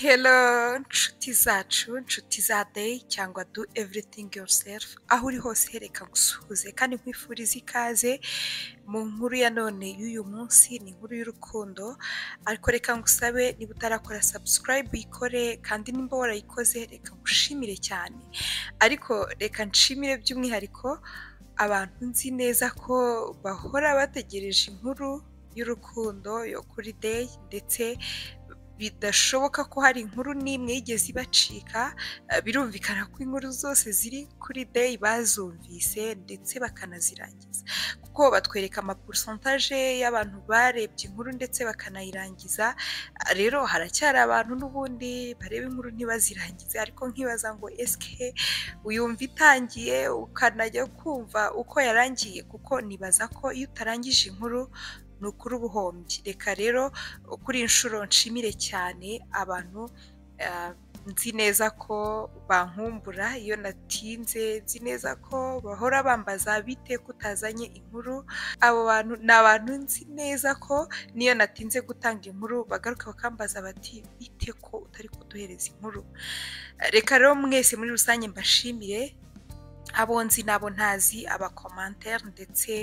Hello nshuti zacu nshuti za day cyangwa do everything yourself aho uri hose hereka gusuhuze kandi nkwifuriza ikaze mu nkuru ya none y'uyu munsi ni inkuru y'urukundo ariko reka ngusabe niba utarakora subscribe uyikore kandi nimba warayikoze reka ngushimire cyane ariko reka nshimire by'umwihariko abantu nzi neza ko bahora bategereje inkuru y'urukundo yo kuri day ndetse bidashoboka ko hari inkuru n'imwe yigeze ibacika eh, birumvikana ko inkuru zose ziri kuri day bazumvise ndetse bakanazirangiza kuko batwereka amaporosantaje y'abantu barebye inkuru ndetse bakanayirangiza Ah, rero haracyari abantu n'ubundi bareba inkuru ntibazirangize ariko nkibaza ngo esike uyumva itangiye ukanajya kumva uko yarangiye kuko nibaza ko iyo utarangije inkuru ni ukuri ubuhombyi reka rero kuri iyi nshuro nshimire cyane abantu eh, nzi neza ko bankumbura iyo natinze nzi neza ko bahora bambaza bite ko utazanye inkuru abo bantu ni abantu nzi neza ko niyo natinze gutanga inkuru bagaruka bakambaza bati bite ko utari kuduhereza inkuru reka rero mwese muri rusange mbashimire abo nzi n'abo ntazi abakomantere ndetse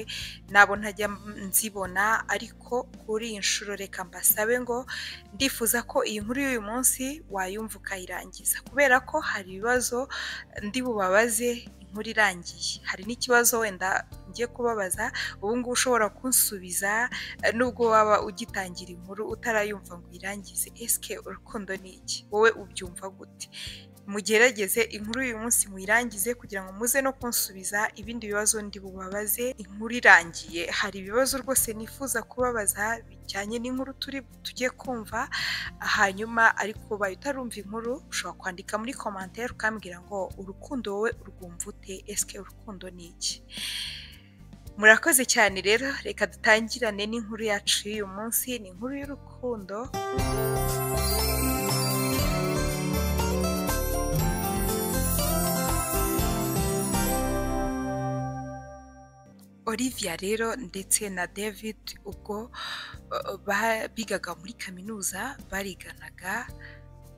n'abo ntajya nzibona ariko kuri iyi nshuro reka mbasabe ngo ndifuza ko iyi nkuru y'uyu munsi wayumva ukayirangiza kubera ko hari ibibazo ndi bubabaze inkuru irangiye hari n'ikibazo wenda ngiye kubabaza ubu ngubu ushobora kunsubiza eh, nubwo waba ugitangira inkuru utarayumva ngo uyirangize esike urukundo ni iki wowe ubyumva gute mugerageze inkuru uyu munsi muyirangize kugira ngo muze no kunsubiza ibindi bibazo ndi bubabaze inkuru irangiye hari ibibazo rwose nifuza kubabaza bijyanye n'inkuru turi tujye kumva hanyuma ariko ubaye utarumva inkuru ushobora kwandika muri komantere ukambwira ngo urukundo wowe urwumva ute esike urukundo ni iki murakoze cyane rero reka dutangirane n'inkuru yacu y'uyu munsi ni inkuru y'urukundo Olivia rero ndetse na David ubwo uh, ba- bigaga muri kaminuza bariganaga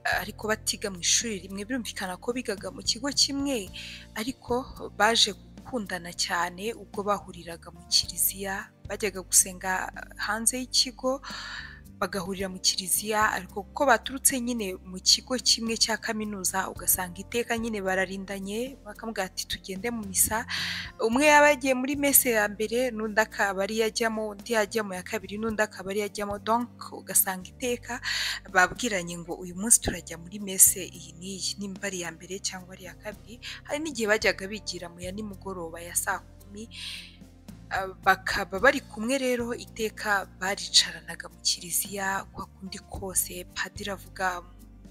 uh, ariko batiga mu ishuri rimwe birumvikana ko bigaga mu kigo kimwe ariko baje gukundana cyane ubwo bahuriraga mu kiliziya bajyaga gusenga hanze y'ikigo bagahurira mu kiliziya ariko kuko baturutse nyine mu kigo kimwe cya kaminuza ugasanga iteka nyine bararindanye bakamubwira ati tugende mu misa umwe yaba yagiye muri mese ya mbere n'undi akaba ari yajyamo undi yajya mu ya kabiri n'undi akaba ari yajyamo donc ugasanga iteka babwiranye ngo uyu munsi turajya muri mese iyi n'iyi nimba ari iya mbere cyangwa ari iya kabiri hari n'igihe bajyaga bigira mu ya nimugoroba ya saa kumi Uh, bakaba bari kumwe rero iteka baricaranaga mu kiliziya kwa kundi kose padiri avuga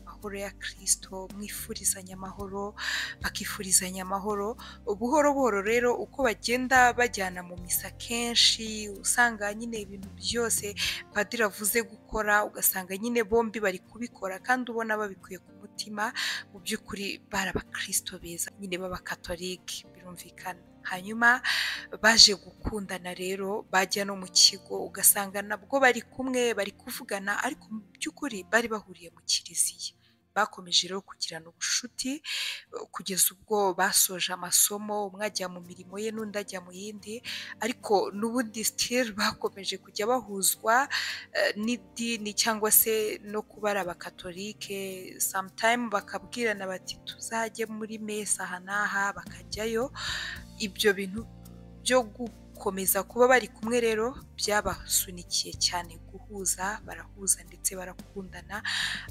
amahoro ya kirisito mwifurizanya amahoro bakifurizanya amahoro buhoro buhoro rero uko bagenda bajyana mu misa kenshi usanga nyine ibintu byose padiri avuze gukora ugasanga nyine bombi bari kubikora kandi ubona babikuye ku mutima mu by'ukuri bari abakirisito beza nyine b'abakatolike birumvikana hanyuma baje gukundana rero bajya no mu kigo ugasanga nabwo bari kumwe bari kuvugana ariko mu by'ukuri bari bahuriye mu kiliziya bakomeje rero kugirana ubushuti eh, kugeza ubwo basoje amasomo umwe ajya mu mirimo ye n'undi ajya mu yindi ariko n'ubundi sitiri bakomeje kujya bahuzwa eh, n'idini cyangwa se no kuba ari abakatolike samutayime bakabwirana bati tuzajye muri mesa aha n'aha bakajyayo ibyo bintu byo gukomeza kuba bari kumwe rero byabasunikiye cyane guhuza barahuza ndetse barakundana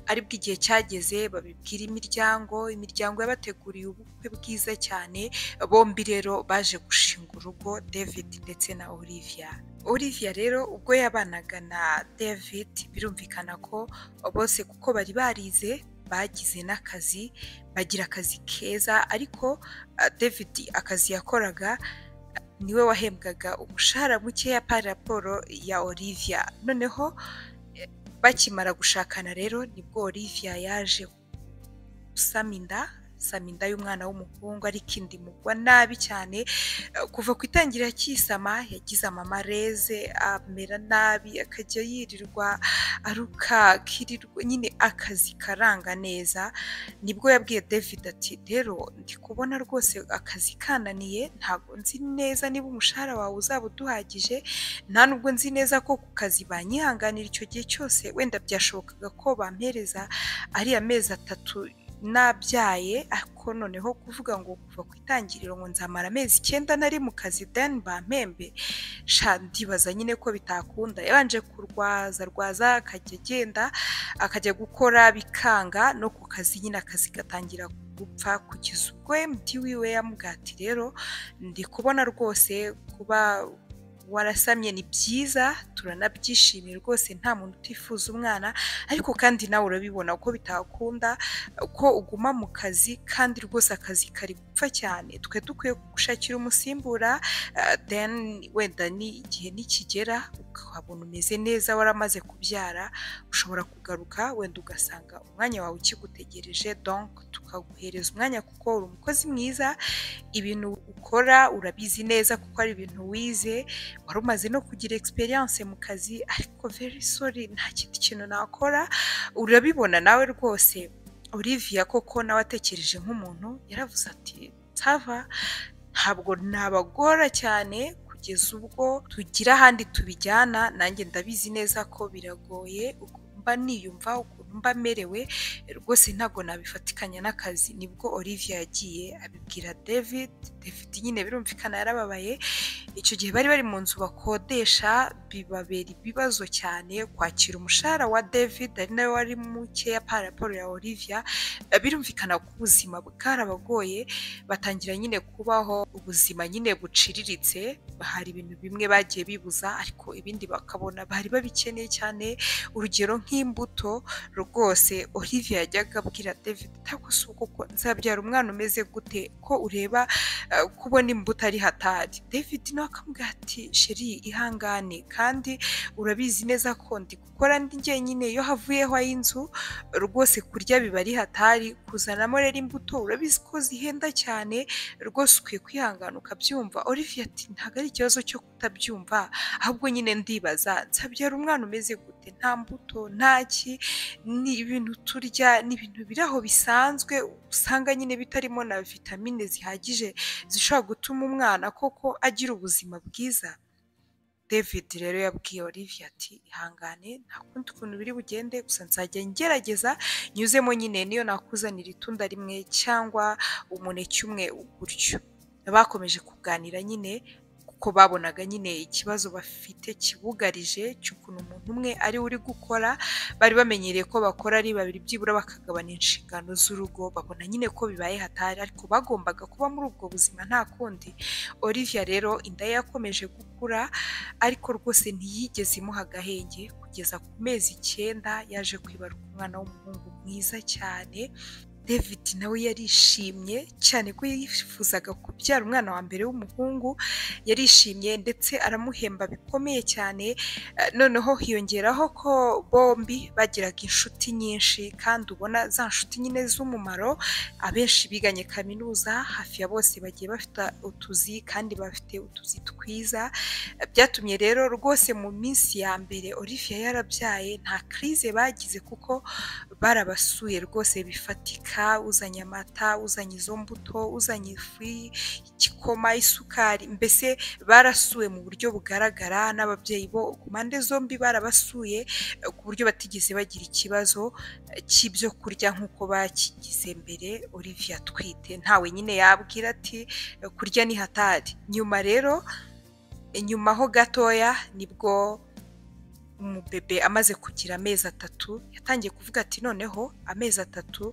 aribwo igihe cyageze babibwira imiryango imiryango yabateguriye ubukwe bwiza cyane bombi rero baje gushinga urugo david ndetse na olivia olivia rero ubwo yabanaga na david birumvikana ko bose kuko bari barize bagize n'akazi bagira akazi keza ariko ah, david akazi yakoraga niwe wahembwaga umushahara mukeya pari raporo ya olivia noneho eh, bakimara gushakana rero nibwo olivia yaje gusama inda nsama inda y'umwana w'umuhungu ariko indi mugwa nabi cyane Eh, kuva ku itangira cyisama yagize amamareze amera nabi akajya yirirwa aruka akirirwa nyine akazi karanga neza nibwo yabwiye david ati rero ndi kubona rwose akazi kananiye ntabwo nzi neza niba umushahara wawe uzaba uduhagije nta nubwo nzi neza ko ku kazi banyihanganira icyo gihe cyose wenda byashobokaga ko bampereza ariya mezi atatu nabyaye ariko noneho kuvuga ngo kuva ku itangiriro ngo nzamara amezi icyenda nari mu kazi deni bampembe sha ndibaza nyine ko bitakunda yabanje kurwaza rwaza akajya agenda akajya gukora bikanga no ku kazi nyine akazi gatangira gupfa kugeza ubwo emuti wiwe yamubwiye ati rero ndi kubona rwose kuba warasamye ni byiza turanabyishimiye rwose nta muntu utifuza umwana ariko kandi nawe urabibona ko bitakunda ko uguma mu kazi kandi rwose akazi kari gupfa cyane twe dukwiye gushakira umusimbura eh, then wenda ni igihe nikigera ukabona umeze neza waramaze kubyara ushobora kugaruka wenda ugasanga umwanya wawe ukigutegereje donc tukaguhereza umwanya kuko uri umukozi mwiza ibintu ukora urabizi neza kuko ari ibintu wize wari umaze no kugira experience mu kazi ariko very sorry nta kindi kintu nakora urabibona nawe rwose Olivia koko nawe atekereje nk'umuntu yaravuze ati sava ntabwo nabagora cyane kugeza ubwo tugira ahandi tubijyana nanjye ndabizi neza ko biragoye ukuntu mba niyumva ukuntu mba merewe rwose ntabwo nabifatikanya n'akazi nibwo Olivia yagiye abibwira David David nyine birumvikana yarababaye icyo gihe bari bari mu nzu bakodesha bibabera ibibazo cyane kwakira umushahara wa David ari nawe wari mukeya pa raporo ya Olivia Eh, birumvikana ko ubuzima bwarabagoye batangira nyine kubaho ubuzima nyine buciriritse hari ibintu bimwe bagiye bibuza ariko ibindi bakabona bari babikeneye cyane urugero nk'imbuto rwose Olivia yajyaga abwira David ntabwo si uko ko nzabyara umwana umeze gute ko ureba eh, ko ubona imbuto ari hatari David nawe akamubwira ati sheri ihangane kandi urabizi neza ko ndi gukora ndi njyenyine iyo havuyeho ay'inzu rwose kurya biba ari hatari kuzanamo rero imbuto urabizi ko zihenda cyane rwose ukwiye kwihangana ukabyumva Olivia ati ntabwo ari ikibazo cyo kutabyumva ahubwo nyine ndibaza nsabyara umwana umeze gute nta mbuto nta ki ni ibintu turya ni ibintu biri aho bisanzwe usanga nyine bitarimo na vitamine zihagije zishobora gutuma umwana koko agira ubuzima bwiza david rero yabwiye olivia ati ihangane nta kundi kuntu biri bugende gusa nzajya ngerageza nyuzemo nyine niyo nakuzanira itunda rimwe cyangwa umuneke umwe gutyo bakomeje kuganira nyine kuko babonaga nyine ikibazo bafite kibugarije cy'ukuntu umuntu umwe ari we uri gukora bari bamenyereye ko bakora ari babiri byibura bakagabana inshingano z'urugo babona nyine ko bibaye hatari ariko bagombaga kuba muri ubwo buzima nta kundi Olivia rero inda ye yakomeje gukura ariko rwose ntiyigeze imuha agahenge kugeza ku mezi icyenda yaje kwibaruka umwana w'umuhungu mwiza cyane David nawe yarishimye cyane ko yifuzaga kubyara umwana wa mbere w'umuhungu yarishimye ndetse aramuhemba bikomeye cyane Eh, noneho hiyongeraho ko bombi bagiraga inshuti nyinshi kandi ubona za nshuti nyine z'umumaro abenshi biganye kaminuza hafi ya bose bagiye bafite utuzi kandi bafite utuzi twiza Eh, byatumye rero rwose mu minsi ya mbere Olivia yarabyaye nta crise bagize kuko barabasuye rwose bifatika uzanye amata uzanye izo mbuto uzanye ifu igikoma isukari mbese barasuwe mu buryo bugaragara n'ababyeyi bo ku mpande zombi barabasuye eh, ku buryo batigeze bagira ikibazo eh, cy'ibyo kurya nk'uko bakigize mbere Olivia atwite ntawe nyine yabwira ati "Eh, kurya ni hatari nyuma rero eh, nyuma ho gatoya nibwo umubebe amaze kugira amezi atatu yatangiye kuvuga ati noneho amezi atatu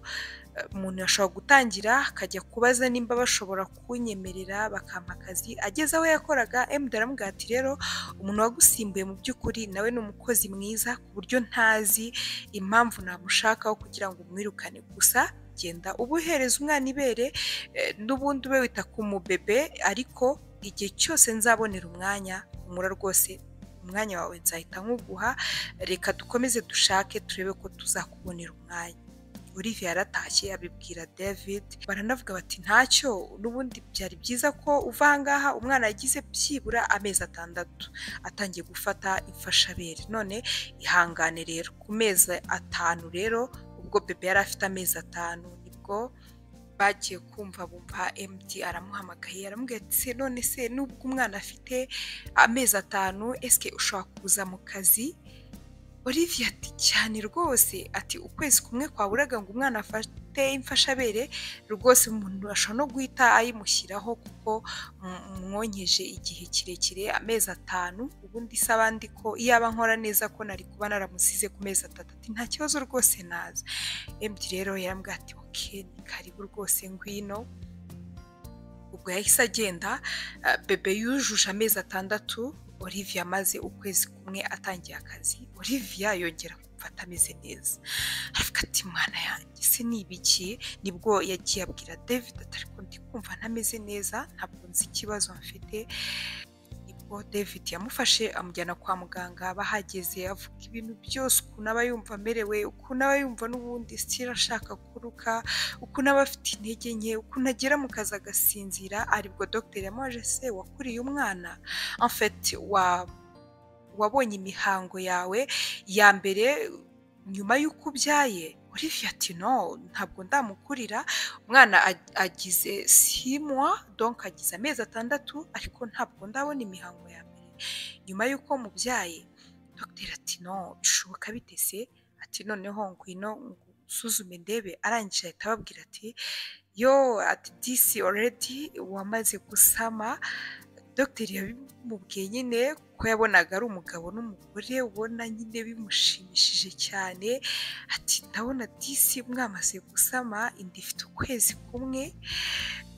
eh, umuntu ashobora gutangira akajya kubaza nimba bashobora kunyemerera bakampa akazi ageze aho yakoraga emudu aramubwira ati rero umuntu wagusimbuye mu by'ukuri nawe ni umukozi mwiza ku buryo ntazi impamvu namushakaho kugira ngo umwirukane gusa genda ubuhereza umwana ibere eh, n'ubundi ube wita ku mubebe ariko igihe cyose nzabonera umwanya humura rwose umwanya wawe nzahita nkuguha reka dukomeze dushake turebe ko tuzakubonera umwanya Olivia yaratashye abibwira David baranavuga bati ntacyo n'ubundi byari byiza ko uva aha ngaha umwana yagize byibura amezi atandatu atangiye gufata imfashabere none ihangane rero ku mezi atanu rero ubwo bebe yari afite amezi atanu nibwo bagiye kumva bumva MD aramuhamagaye aramubwira ati none se nubwo umwana afite amezi atanu esike ushobora kuza mu kazi Olivia ati cyane rwose ati ukwezi kumwe kwaburaga ngo umwana afate imfashabere rwose umuntu ashobora no guhita ayimushyiraho kuko mwonkeje igihe kirekire amezi atanu ubundi se abandi ko iyaba nkora neza ko nari kuba naramusize ku mezi atatu ati nta kibazo rwose naza emdi rero yarambwira ati oke ni karibu rwose ngwino ubwo yahise agenda bebe yujuje amezi atandatu Olivia amaze ukwezi kumwe atangiye akazi Olivia yongera kumfata ameze neza aravuga ati mwana yanjye se ni ibiki nibwo yagiye abwira David ati ariko ndi kumva ntameze neza ntabwo nzi ikibazo mfite nibwo David yamufashe amujyana kwa muganga bahageze avuga ibintu byose ukuntu aba yumva amerewe ukuntu aba yumva n'ubundi sitira ashaka kuruka ukuntu aba afite intege nke ukuntu agera mu kazi agasinzira aribwo dogiteri yamuhaje se wakuriye umwana amfeti wa wabonye imihango yawe ya mbere nyuma y'uko ubyaye Olivia ati no ntabwo ndamukurira umwana agize simwa donk agize amezi atandatu ariko ntabwo ndabona imihango ya mbere nyuma y'uko mubyaye dogiteri ati no bishoboka bite se ati noneho ngwino usuzume ndebe arangije ahita ababwira ati yo ati disi oredi wamaze gusama dogiteri yabimubwiye nyine ko yabonaga ari umugabo n'umugore ubona nyine bimushimishije cyane ati ndabona disi mwamaze gusama inda ifite ukwezi kumwe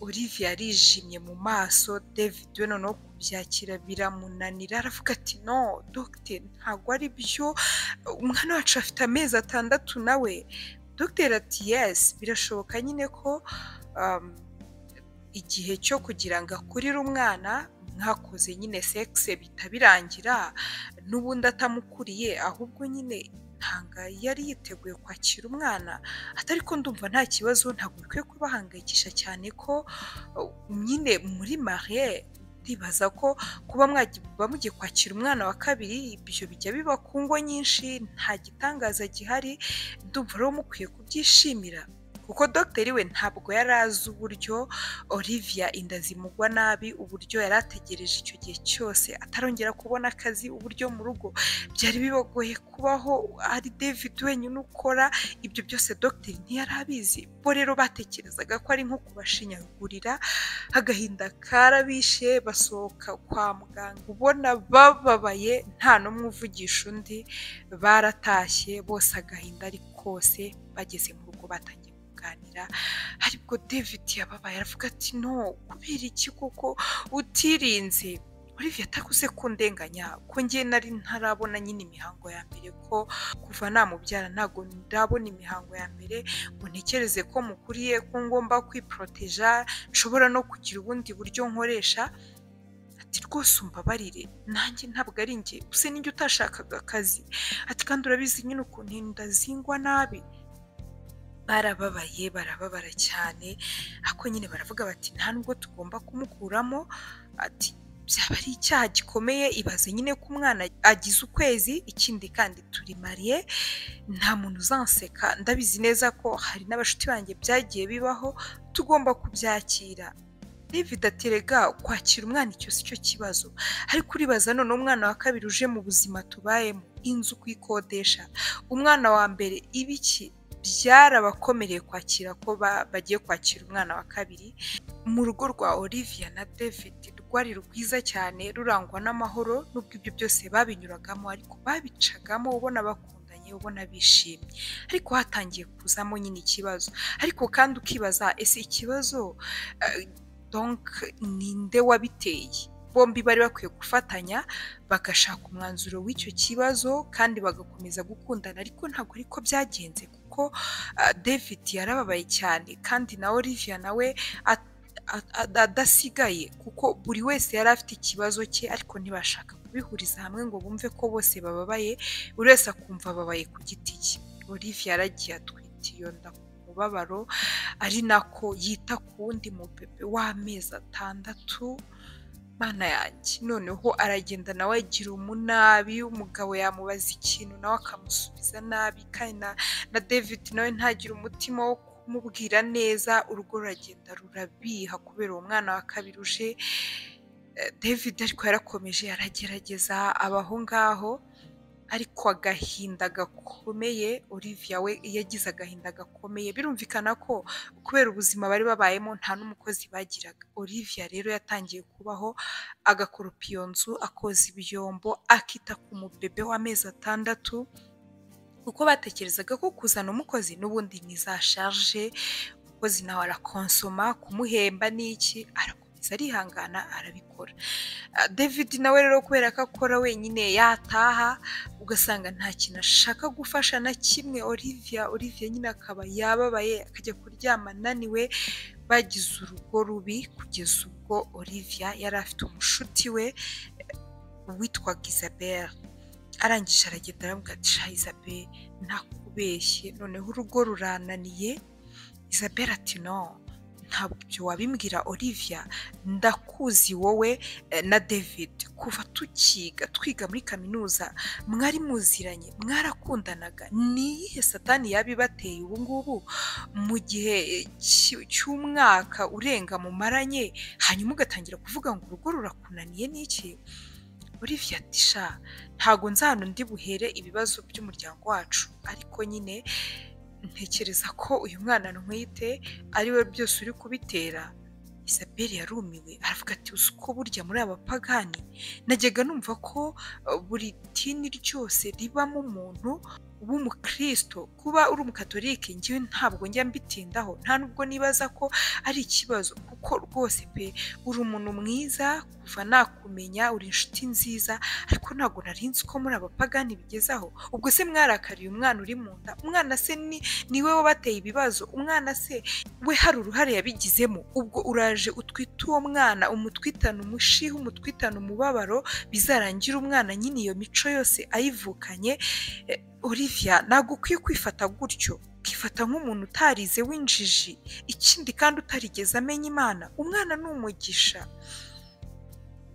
Olivia yarijimye mu maso David we noneho kubyakira biramunanira aravuga ati no dogiteri ntabwo ari byo umwana wacu afite amezi atandatu nawe dogiteri ati yesi birashoboka nyine ko igihe cyo kugira ngo akurire umwana mwakoze nyine sexe bita birangira n'ubundi atamukuriye ahubwo nyine ntanga yari yiteguye kwakira umwana atari ko ndumva nta kibazo ntabwo bikwiye kubahangayikisha cyane ko nyine muri marie ndibaza ko kuba mugiye kwakira umwana wa kabiri ibyo bijya biba ku ngo nyinshi nta gitangaza gihari ndumva rero mukwiye kubyishimira kuko dogiteri we ntabwo yari azi uburyo Olivia inda zimugwa nabi uburyo yari ategereje icyo gihe cyose atarongera kubona akazi uburyo mu rugo byari bibagoye kubaho ari David wenyine ukora ibyo byose dogiteri ntiyari abizi bo rero batekerezaga ko ari nko kubashinyagurira agahinda karabishe basohoka kwa muganga ubona bababaye nta n'umwe uvugisha undi baratashye bose agahinda ari kose bageze mu rugo batangiye aribwo david yababaye aravuga ati no kubera iki kuko utirinze Olivia atakuze kundenganya ko ngiye nari ntarabona nyine imihango ya mbere ko kuva namubyara ntabwo ndabona imihango ya mbere ngo ntekereze ko mukuriye ko ngomba kwiporoteja nshobora no kugira ubundi buryo nkoresha ati rwose umbabarire nanjye ntabwo ari njye use n'injye utashakaga akazi ati kandi urabizi nyine ukuntu inda zingwa nabi barababaye barababara cyane ariko nyine baravuga bati nta nubwo tugomba kumukuramo ati byaba ari icyaha gikomeye ibaze nyine ko umwana agize ukwezi ikindi kandi turi mariye nta muntu uzanseka ndabizi neza ko hari n'abashuti banjye byagiye bibaho tugomba kubyakira David aterega kwakira umwana icyo si cyo kibazo ariko uribaza none umwana wa kabiri uje mu buzima tubayemo inzu kuyikodesha umwana wa mbere ibiki byarabakomereye kwakira ko bagiye kwakira umwana wa kabiri mu rugo rwa Olivia na David rwari rwiza cyane rurangwa n'amahoro n'ubwo ibyo byose babinyuragamo ariko babicagamo ubona bakundanye ubona bishimye ariko hatangiye kuzamo nyine ikibazo ariko kandi ukibaza ese ikibazo donc ninde wabiteye bombi bari bakwiye gufatanya bagashaka umwanzuro w'icyo kibazo kandi bagakomeza gukundana ariko ntabwo ariko byagenze kuko david yarababaye cyane kandi na Olivia nawe adasigaye kuko buri wese yari afite ikibazo cye ariko ntibashaka kubihuriza hamwe ngo bumve ko bose bababaye buri wese akumva ababaye ku giti cye Olivia yaragiye atwite atiyonda mubabaro ari nako yita ku wundi mu bebe w'amezi atandatu mana yanjye noneho aragenda nawe agira umunabi umugabo yamubaza ikintu nawe akamusubiza nabi kandi na na david nawe ntagire umutima wo kumubwira neza urugo ruragenda rurabiha kubera uwo mwana wa kabiri uje Eh, david ariko yarakomeje aragerageza aba aho ngaho ariko agahinda gakomeye olivia we yagize agahinda gakomeye birumvikana ko kubera ubuzima bari babayemo nta n'umukozi bagiraga olivia rero yatangiye kubaho agakoropa iyo nzu akoza ibyombo akita ku mubebe w'amezi atandatu kuko batekerezaga ko kuzana umukozi n'ubundi ni za sharje umukozi nawe arakonsoma kumuhemba n'iki arakomeza arihangana arabikora Ah, david nawe rero kubera ko akora wenyine yataha ugasanga nta kintu ashaka gufasha na kimwe olivia olivia nyine akaba yababaye akajya kuryama ananiwe bagize urugo rubi kugeza ubwo olivia yari afite umushuti we eh, witwaga isabel arangije aragenda aravuga ati sha isabel ntakubeshye noneho urugo rurananiye isabel ati no ntabyo wabimbwira olivia ndakuzi wowe eh, na david kuva tukiga twiga muri kaminuza mwari muziranye mwarakundanaga ni iyihe satani yabibateye ubu ngubu mu gihe eh, cy- cy'umwaka urenga mumaranye hanyuma ugatangira kuvuga ngo urugo rurakunaniye n'iki olivia ati sha ntago nzano ndi buhere ibibazo by'umuryango wacu ariko nyine ntekereza ko uyu mwana ntwite ari we byose uri kubitera isabel yarumiwe aravuga ati uzi ko burya muri abapagani najyaga numva ko uh, buri dini ryose ribamo umuntu w'umukristo kuba uri umukatolike njyewe ntabwo njya mbitindaho nta nubwo nibaza ko ari ikibazo kuko rwose pe uri umuntu mwiza kuva nakumenya uri inshuti nziza ariko ntabwo nari nzi ko muri abapagani bigezaho ubwo se mwarakariye umwana uri mu nda umwana se ni niwe wabateye ibibazo umwana se we hari uruhare yabigizemo ubwo uraje utwite uwo mwana umutwitana umushiha umutwitana umubabaro bizarangira umwana nyine iyo mico yose ayivukanye Eh, olivia ntabwo ukwiye kwifata gutyo ukifata nk'umuntu utarize w'injiji ikindi kandi utarigeze amenya imana umwana ni umugisha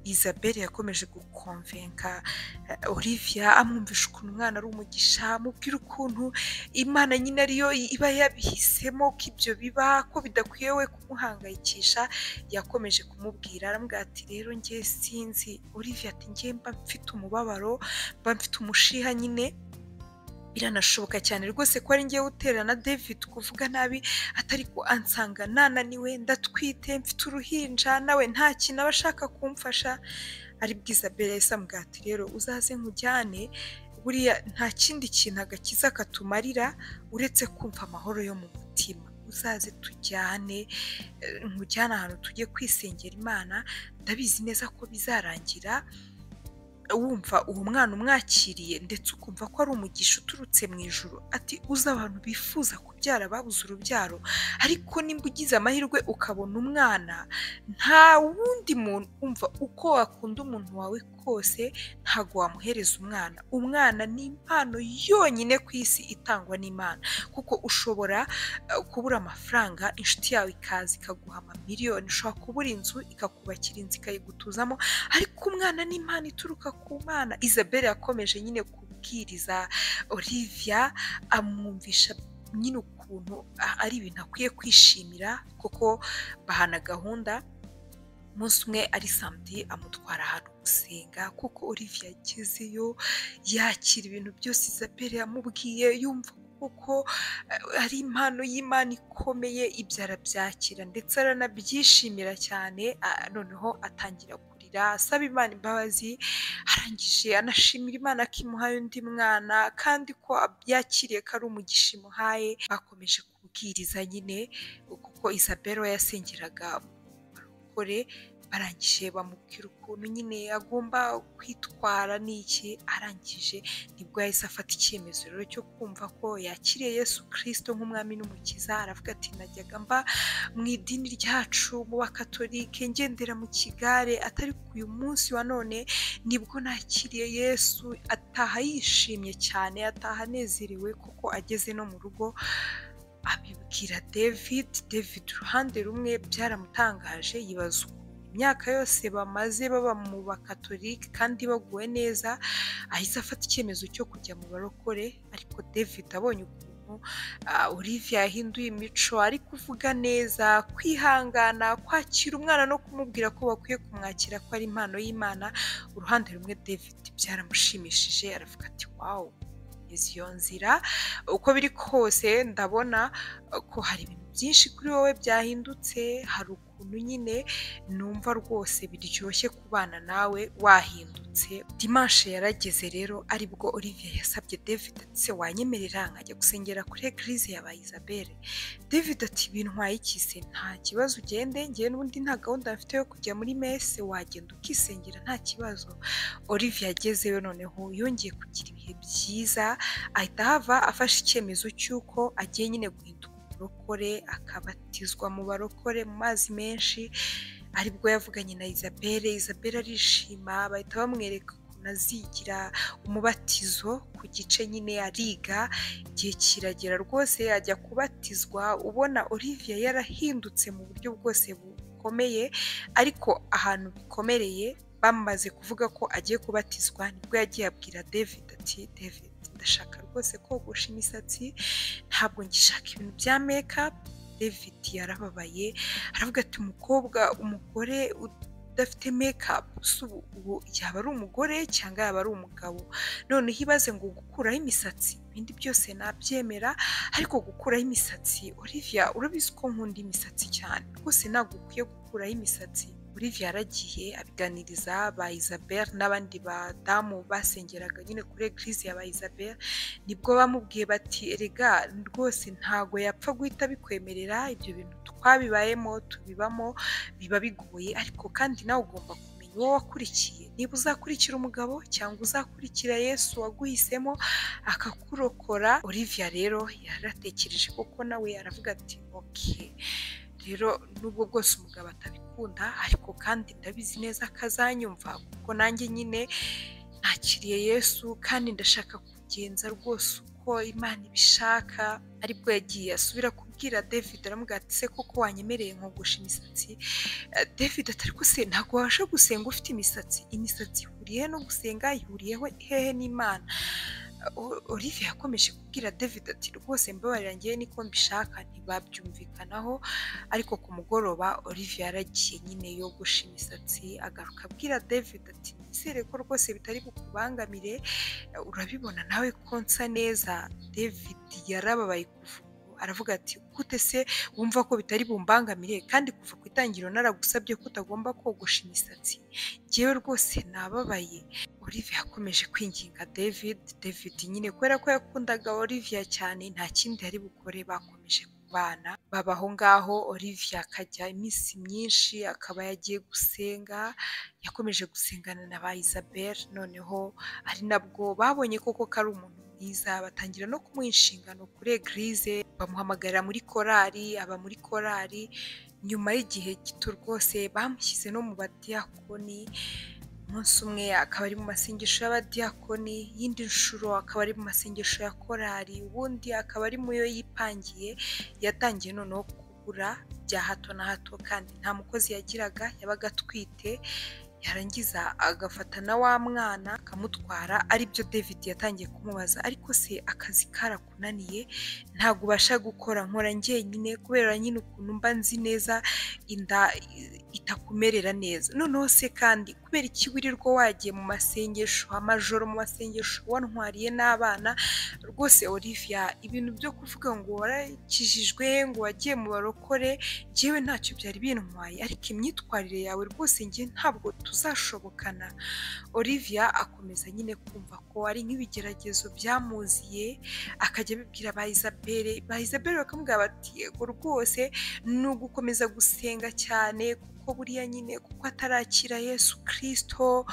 isabel yakomeje gukomvenka eh, olivia amwumvisha ukuntu umwana ari umugisha amubwira ukuntu imana nyine ariyo iba yabihisemo ko ibyo biba ko bidakwiye we kumuhangayikisha yakomeje kumubwira aramubwira ati rero njye sinzi olivia ati njye mba mfite umubabaro mba mfite umushiha nyine biranashoboka cyane rwose ko ari ngewe utera na david kuvuga nabi atari ko ansanga nananiwe ndatwite mfite uruhinja nawe nta kintu aba ashaka kumfasha ari bwiza bere isambwa ati rero uzaze nkujyane buriya nta kindi kintu agakiza katumarira uretse kumva amahoro yo mu mutima uzaze tujyane eh, nkujyane ahantu tujye kwisengera imana ndabizi neza ko bizarangira wumva uwo mwana umwakiriye ndetse ukumva ko ari umugisha uturutse mu ijoro ati uzi abantu bifuza kubyara babuze urubyaro ariko nimba ugize amahirwe ukabona umwana nta wundi muntu umva uko wakunda umuntu wawe kose ntabwo wamuhereza umwana umwana ni impano yonyine ku isi itangwa n'imana kuko ushobora eh, kubura amafaranga inshuti yawe ikaza ikaguha amamiliyoni ushobora kubura inzu ikakubakira inzu ikayigutuzamo ariko umwana ni impano ituruka ku mana isabel yakomeje nyine kubwiriza olivia amwumvisha nyine ukuntu a- ari ibintu akwiye kwishimira kuko bahana gahunda umunsi umwe ari samedi amutwara ahantu gusenga kuko olivia yagezeyo yakira ibintu byose isabel yamubwiye yumva kuko eh, ari impano y'imana ikomeye ibyo arabyakira ndetse aranabyishimira cyane ah, noneho atangira kurira asaba imana imbabazi arangije anashimira imana ko imuhaye undi mwana kandi ko ab- yakiriye ko ari umugisha imuhaye bakomeje kubwiriza nyine kuko isabel we yasengeraga barokore barangije bamubwira ukuntu nyine agomba kwitwara n'iki arangije nibwo yahise afata icyemezo rero cyo kumva ko yakiriye yesu kirisito nk'umwami n'umukiza aravuga ati najyaga mba mu idini ryacu mu bakatolike ngendera mu kigare atari ku uyu munsi wa none nibwo nakiriye yesu ataha yishimye cyane ataha anezerewe kuko ageze no mu rugo abibwira david david uruhande rumwe byaramutangaje yibaza ukuntu imyaka yose bamaze baba mu bakatolike kandi baguwe neza ahise afata icyemezo cyo kujya mu barokore ariko david abonye ukuntu ah, olivia yahinduye imico ari kuvuga neza kwihangana kwakira umwana no kumubwira ko bakwiye kumwakira ko ari impano y'imana uruhande rumwe david byaramushimishije aravuga ati wawu izo nzira uko biri kose ndabona uh, ko hari ibintu byinshi kuri wowe byahindutse hari ukuntu nyine numva rwose biryoshye kubana nawe wahindutse dimanche yarageze rero aribwo olivier yasabye david ati se wanyemerera nkajya gusengera kuri eglise ya isabelle david ati bintwaye ikise nta kibazo ugende ngewe n'ubundi nta gahunda mfite yo kujya muri mese wagenda ukisengera nta kibazo olivier agezeyo noneho yongeye kugira ibihe byiza ahita ahava afashe icyemezo cy'uko agiye nyine guhinduka umurokore akabatizwa mu barokore mu mazi menshi aribwo yavuganye na isabelle isabelle arishima bahita bamwereka ukuntu azigira umubatizo ku gice nyine ariga igihe kiragera rwose yajya kubatizwa ubona olivia yarahindutse mu buryo bwose bukomeye ariko ahantu bikomereye bamaze kuvuga ko agiye kubatizwa nibwo yagiye abwira david ati david ndashaka rwose kogosha imisatsi ntabwo ngishaka ibintu bya makeup david yarababaye aravuga ati umukobwa umugore udafite makeup se ubu- ubu yaba ari umugore cyangwa yaba ari umugabo noneho ibaze ngo gukuraho imisatsi ibindi byose nabyemera ariko gukuraho imisatsi olivia urabizi ko nkunda imisatsi cyane rwose ntabwo ukwiye gukuraho imisatsi olivia yaragiye abiganiriza ba isabelle n'abandi badamu basengeraga nyine kuri eglise ya ba isabelle nibwo bamubwiye bati erega rwose ntago yapfa guhita bikwemerera ibyo bintu twabibayemo tubibamo biba bigoye ariko kandi nawe ugomba kumenya uwo wakurikiye niba uzakurikira umugabo cyangwa uzakurikira yesu waguhisemo akakurokora olivia rero yaratekereje koko nawe aravuga ati ok rero nubwo bwose umugabo atabikunda ariko kandi ndabizi neza ko azanyumva kuko nanjye nyine nakiriye yesu kandi ndashaka kugenza rwose uko imana ibishaka aribwo yagiye asubira kubwira david aramubwira ati se koko wanyemereye nkogosha imisatsi Eh, david ati ariko se ntabwo wabasha gusenga ufite imisatsi imisatsi ihuriye no gusenga ihuriyeho hehe n'imana O- Olivia yakomeje kubwira David ati rwose mbabarira ngewe niko mbishaka ntibabyumvikanaho ariko ku mugoroba Olivia yaragiye nyine yogosha imisatsi agaruka abwira David ati nizere ko rwose bitari bukubangamire urabibona nawe ko nsa neza David yarababaye kuva ubu. aravuga ati gute se wumva ko bitari bumbangamire kandi kuva ku itangiriro naragusabye ko utagomba kogosha imisatsi ngewe rwose nababaye Olivia yakomeje kwinginga David David nyine kubera ko yakundaga Olivia cyane nta kindi yari bukore bakomeje kubana baba aho ngaho Olivia akajya iminsi myinshi akaba yagiye gusenga yakomeje gusengana na ba Isabelle noneho ari nabwo babonye koko ko ari umuntu mwiza batangira no kumuha inshingano kuri eglise bamuhamagarira muri korali aba muri korali nyuma y'igihe gito rwose bamushyize no mu badiyakoni umunsi umwe akaba ari mu masengesho y'abadiyakoni iyindi nshuro akaba ari mu masengesho ya korali ubundi akaba ari mu yo yipangiye yatangiye noneho kugura bya hato na hato kandi nta mukozi yagiraga yabaga atwite yarangiza agafata na wa mwana akamutwara aribyo david yatangiye kumubaza ariko se akazi karakunaniye ntabwo ubasha gukora nkora njyenyine kubera nyine ukuntu mba nzi neza inda i- itakumerera neza noneho se kandi kubera iki wirirwa wagiye mu masengesho amajoro mu masengesho wantwariye n'abana rwose olivia ibintu byo kuvuga ngo warakijijwe ngo wagiye mu barokore njyewe ntacyo byari bintwaye ariko imyitwarire yawe rwose njye ntabwo tuzashobokana olivia akomeza nyine kumva ko ari nk'ibigeragezo byamuziye akajya abibwira ba isabelle ba isabelle bakamubwira bati yego rwose ni ugukomeza gusenga cyane kuko buriya nyine kuko atarakira yesu kirisito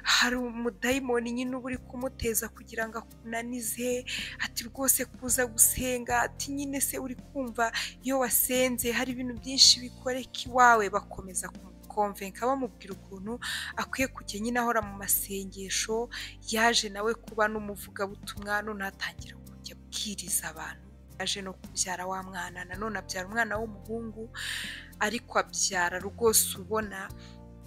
hari umudayimoni nyine uba uri kumuteza kugira ngo akunanize ati rwose kuza gusenga ati nyine se uri kumva iyo wasenze hari ibintu byinshi bikoreka iwawe bakomeza kumukomvenka bamubwira ukuntu akwiye kujya nyine ahora mu masengesho yaje nawe kuba n'umuvugabutumwa none atangira kujya abwiriza abantu aje no kubyara wa mwana nanone abyara umwana w'umuhungu ariko abyara rwose ubona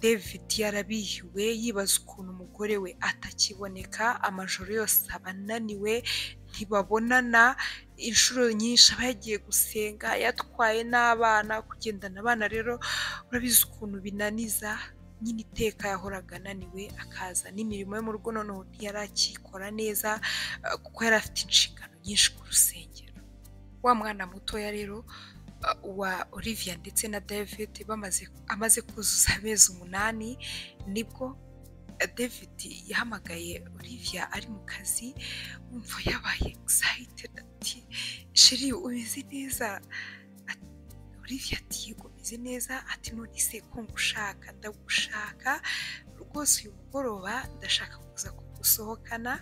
david yarabihiwe yibaza ukuntu umugore we atakiboneka amajoro yose aba ananiwe ntibabonana inshuro nyinshi aba yagiye gusenga yatwaye n'abana kugendana abana rero urabizi ukuntu binaniza nyine iteka yahoraga ananiwe akaza n'imirimo yo mu rugo noneho ntiyarakikora neza eh, kuko yari afite inshingano nyinshi ku rusengero wa mwana mutoya rero eh, wa Olivia ndetse na David bamaze amaze kuzuza amezi umunani nibwo eh, David yahamagaye Olivia ari mu kazi wumva yabaye excited ati sheri umeze neza Olivia ati yego meze neza ati none se ko ngushaka ndagushaka rwose uyu mugoroba ndashaka kuza kugusohokana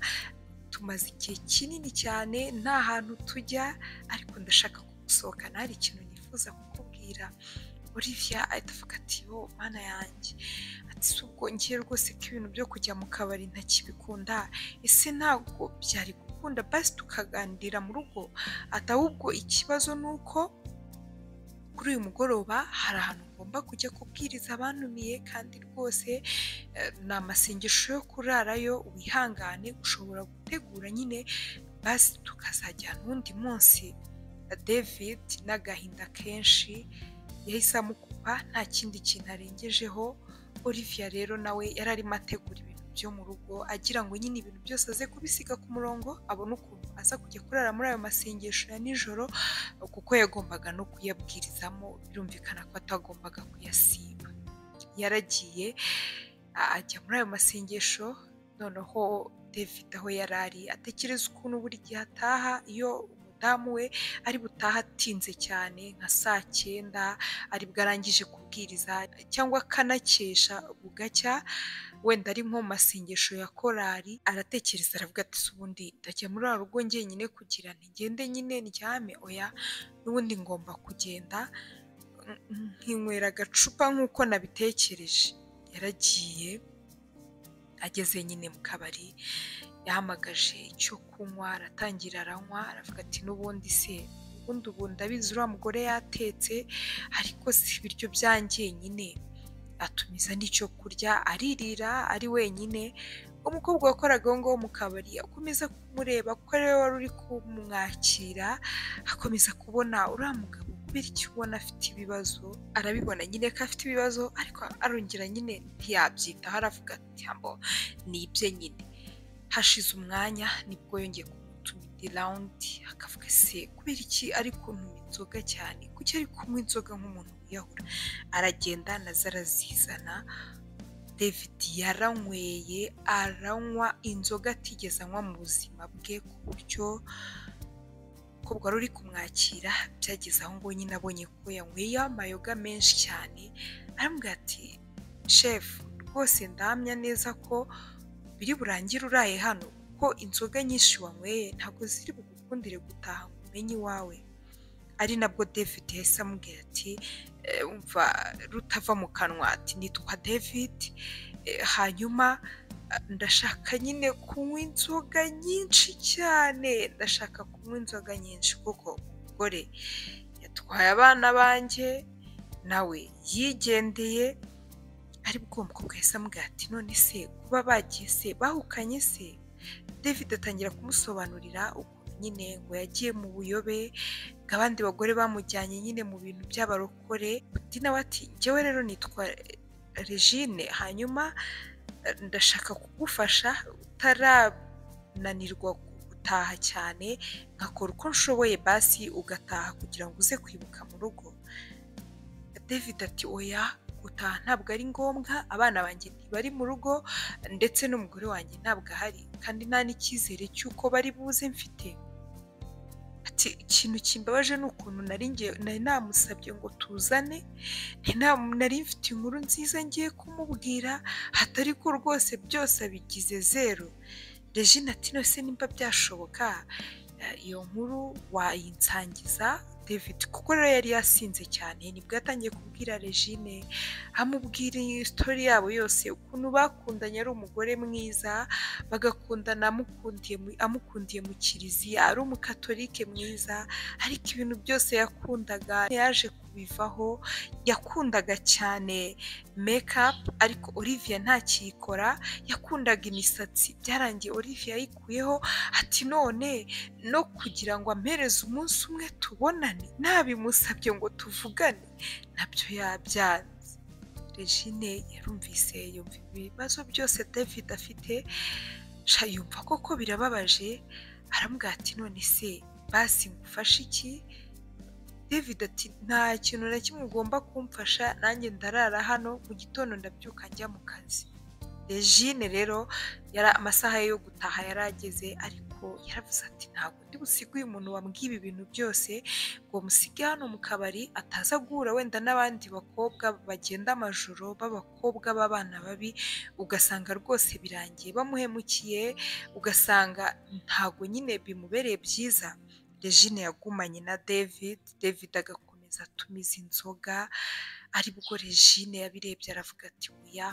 tumaze igihe kinini cyane nta hantu tujya ariko ndashaka kugusohokana hari ikintu nifuza kukubwira Olivia ahita avuga ati yo mana yanjye ati si ubwo ngiye rwose ko ibintu byo kujya mu kabari ntakibikunda ese ntabwo byari gukunda basi tukaganirira mu rugo ati ahubwo ikibazo ni uko kuri uyu mugoroba hari ahantu ngomba kujya kubwiriza abantumiye kandi rwose eh, ni amasengesho yo kurarayo wihangane ushobora gutegura nyine basi tukazajyana uwundi munsi david n'agahinda kenshi yahise amukupa nta kindi kintu arengejeho olivia rero nawe yari arimo ategura ibintu byo mu rugo agira ngo nyine ibintu byose aze kubisiga ku murongo abone ukuntu aza kujya kurara muri ayo masengesho ya nijoro kuko yagombaga no kuyabwirizamo birumvikana ko atagombaga kuyasiba yaragiye a- ajya muri ayo masengesho noneho david aho yari ari atekereza ukuntu buri gihe ataha iyo umudamu we ari butaha atinze cyane nka saa cyenda ari bwarangije kubwiriza cyangwa akanakesha bugacya wenda ari nko mu masengesho ya korali aratekereza aravuga ati "Se ubundi ndajya muri wa rugo njyenyine kugira ntigende nyine ndyame oya n'ubundi ngomba kugenda nk- nkinywera agacupa nk'uko nabitekereje yaragiye ageze nyine mu kabari yahamagaje icyo kunywa aratangira aranywa aravuga ati n'ubundi se ubundi ubu ndabizi uriya mugore yatetse ariko si ibiryo byanjye nyine atumiza n'icyo kurya aririra ari wenyine umukobwa wakoraga aho ngaho mu kabari akomeza kumureba kuko ariwe wari uri kumwakira akomeza kubona uriya mugabo bityo ubona afite ibibazo arabibona nyine ko afite ibibazo ariko arongera nyine ntiyabyitaho aravuga ati "Ambo, ni ibye nyine hashize umwanya nibwo yongeye kumutumira irawundi akavuga se kubera iki ari kunywa inzoga cyane kuki ari kunywa inzoga nk'umuntu wiyahura aragenda na zo arazizana david yaranyweye aranywa inzoga atigeze anywa mu buzima bwe ku buryo umukobwa wari uri kumwakira byageze aho ngo nyine abonye ko yanyweye amayoga menshi cyane aramubwira ati shefu rwose ndahamya neza ko biri burangire uraye hano kuko inzoga nyinshi wanyweye ntabwo ziri bugukundire gutaha ngo umenye iwawe ari nabwo david yahise amubwira ati "Eh, umva rutava mu kanwa ati nitwa david Eh, hanyuma eh, ndashaka nyine kunywa inzoga nyinshi cyane ndashaka kunywa inzoga nyinshi kuko umugore yatwaye abana banjye nawe yigendeye ari bwo umukobwa yahise amubwira ati none se kuba bagiye se bahukanye se david atangira kumusobanurira ukuntu nyine ngo yagiye mu buyobe ngo abandi bagore bamujyanye nyine mu bintu by'abarokore undi nawe ati njyewe rero nitwa regine hanyuma eh, ndashaka kugufasha utarananirwa gutaha cyane nkakora uko nshoboye basi ugataha kugira ngo uze kwibuka mu rugo david ati oya gutaha ntabwo ari ngombwa abana banjye ntibari mu rugo ndetse n'umugore wanjye ntabwo ahari kandi nta n'icyizere cy'uko bari buze mfite ati ikintu kimbabaje ni ukuntu nari ngiye nari namusabye ngo tuzane ntina- nari mfite inkuru nziza ngiye kumubwira hatari ko rwose byose abigize zeru regine ati nose nimba byashoboka eh, iyo nkuru wayinsangiza david kuko rero yari yasinze cyane nibwo yatangiye kubwira regine amubwira iyi sitori yabo yose ukuntu bakundanye ari umugore mwiza bagakundana amukundiye mu- amukundiye mu kiliziya ari umukatolike mwiza ariko ibintu byose yakundaga yaje kubivaho yakundaga cyane mekapu ariko olivia ntakiyikora yakundaga imisatsi byarangiye olivia yayikuyeho ati none no kugira ngo ampereze umunsi umwe tubonane ntabimusabye ngo tuvugane nabyo yabyanze regine yarumvise yumva ibibazo byose david afite sha yumva koko birababaje aramubwira ati none se basi ngufashe iki david ati nta kintu na kimwe ugomba kumfasha nanjye ndarara hano mu gitondo ndabyuka njya mu kazi regine rero yari amasaha ye yo gutaha yari ageze ariko yaravuze ati ntabwo ndi busiga uyu muntu wambwiye ibi bintu byose ngo musige hano mu kabari ataza guhura wenda n'abandi bakobwa bagenda amajoro b'abakobwa b'abana babi ugasanga rwose birangiye bamuhemukiye ugasanga ntabwo nyine bimubereye byiza regine yagumanye na david david agakomeza atumiza inzoga aribwo regine yabirebye aravuga ati oya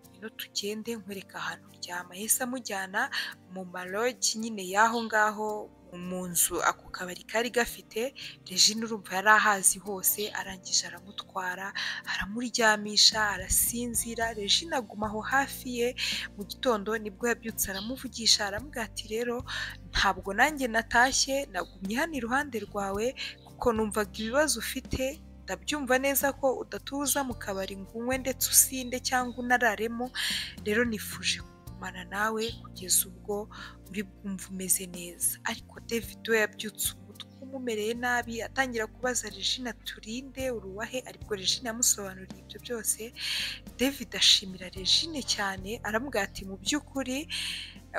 ngwino tugende nkwereka ahantu uryama yahise amujyana mu marogi nyine y'aho ngaho mu nzu ako kabari kari gafite regine urumva yari ahazi hose arangije aramutwara aramuryamisha arasinzira regine aguma aho hafi ye mu gitondo nibwo yabyutse aramuvugisha aramubwira ati rero ntabwo nanjye natashye nagumye hano iruhande rwawe kuko numvaga ibibazo ufite ndabyumva neza ko udatuza mu kabari ngo unywe ndetse usinde cyangwa unararemo rero nifuje kugumana nawe kugeza ubwo uri bwumva umeze neza ariko david we yabyutse umutwe umumereye nabi atangira kubaza regina turinde uruwahe ariko regina yamusobanuriye ibyo byose david ashimira regine cyane aramubwira ati mu by'ukuri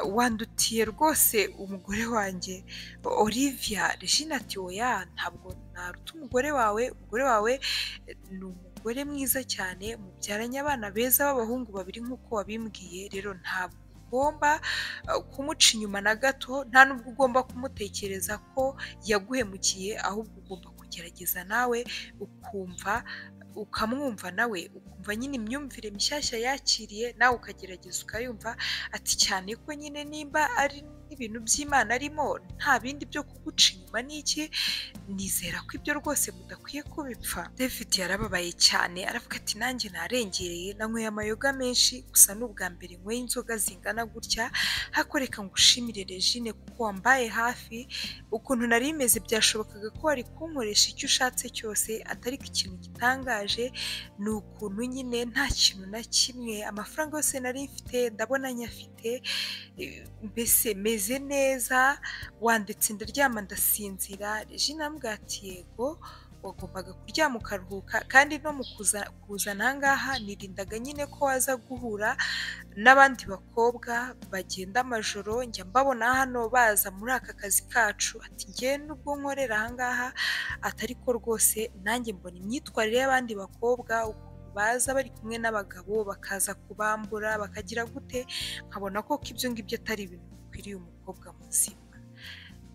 wandutiye rwose umugore wanjye olivia regina ati oya ntabwo naruta umugore wawe umugore wawe eh, ni umugore mwiza cyane mubyaranye abana beza b'abahungu babiri nk'uko wabimbwiye rero ntabwo ugomba eh, kumuca inyuma na gato nta n'ubwo ugomba kumutekereza ko yaguhemukiye ahubwo ugomba kugerageza nawe ukumva ukamwumva nawe ukumva nyine imyumvire mishyashya yakiriye nawe ukagerageza ukayumva ati cyane ko nyine nimba ari ibintu by'imana arimo nta bindi byo kuguca inyuma n'iki nizera ko ibyo rwose mudakwiye kubipfa david yarababaye cyane aravuga ati nanjye narengereye nanyweye amayoga menshi gusa ni ubwa mbere nyweye inzoga zingana gutya hakoreka ngo ushimire regine kuko wambaye hafi ukuntu nari meze byashobokaga ko wari kunkoresha icyo ushatse cyose atari ko ikintu gitangaje ni ukuntu nyine nta kintu na kimwe amafaranga yose nari mfite ndabona nyafite eh, mbese meze neza wanditse ndaryama ndasinzira regine aramubwira ati yego wagombaga kuryama ukaruhuka kandi no mu kuza kuza aha ngaha nirindaga nyine ko waza guhura n'abandi bakobwa bagenda amajoro njya mbabona hano baza muri aka kazi kacu ati ngewe nubwo nkorera aha ngaha atari ko rwose nanjye mbona imyitwarire y'abandi bakobwa ukuntu baza bari kumwe n'abagabo bakaza kubambura bakagira gute nkabona koko ibyo ngibyo atari ibintu bikwiriye umukobwa muzima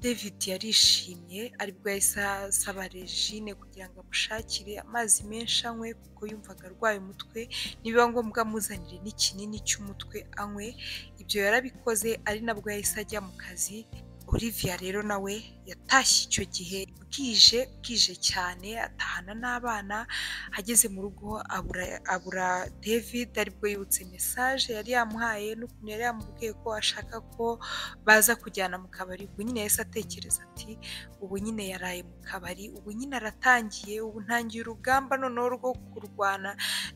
david yarishimye aribwo yahise asaba regine kugira ngo amushakire amazi menshi anywe kuko yumvaga arwaye umutwe nibiba ngombwa amuzanire n'ikinini cy'umutwe anywe ibyo yarabikoze ari nabwo yahise ajya mu kazi olivia rero nawe yatashye icyo gihe bwije bwije cyane atahana n'abana ageze mu rugo abura, abura david aribwo yibutse mesaje yari yamuhaye n'ukuntu yari yamubwiye ko ashaka ko baza kujyana mu kabari ubwo nyine yahise atekereza ati ubu nyine yaraye mu kabari ubu nyine aratangiye ubu ntangiye urugamba noneho rwo kurwana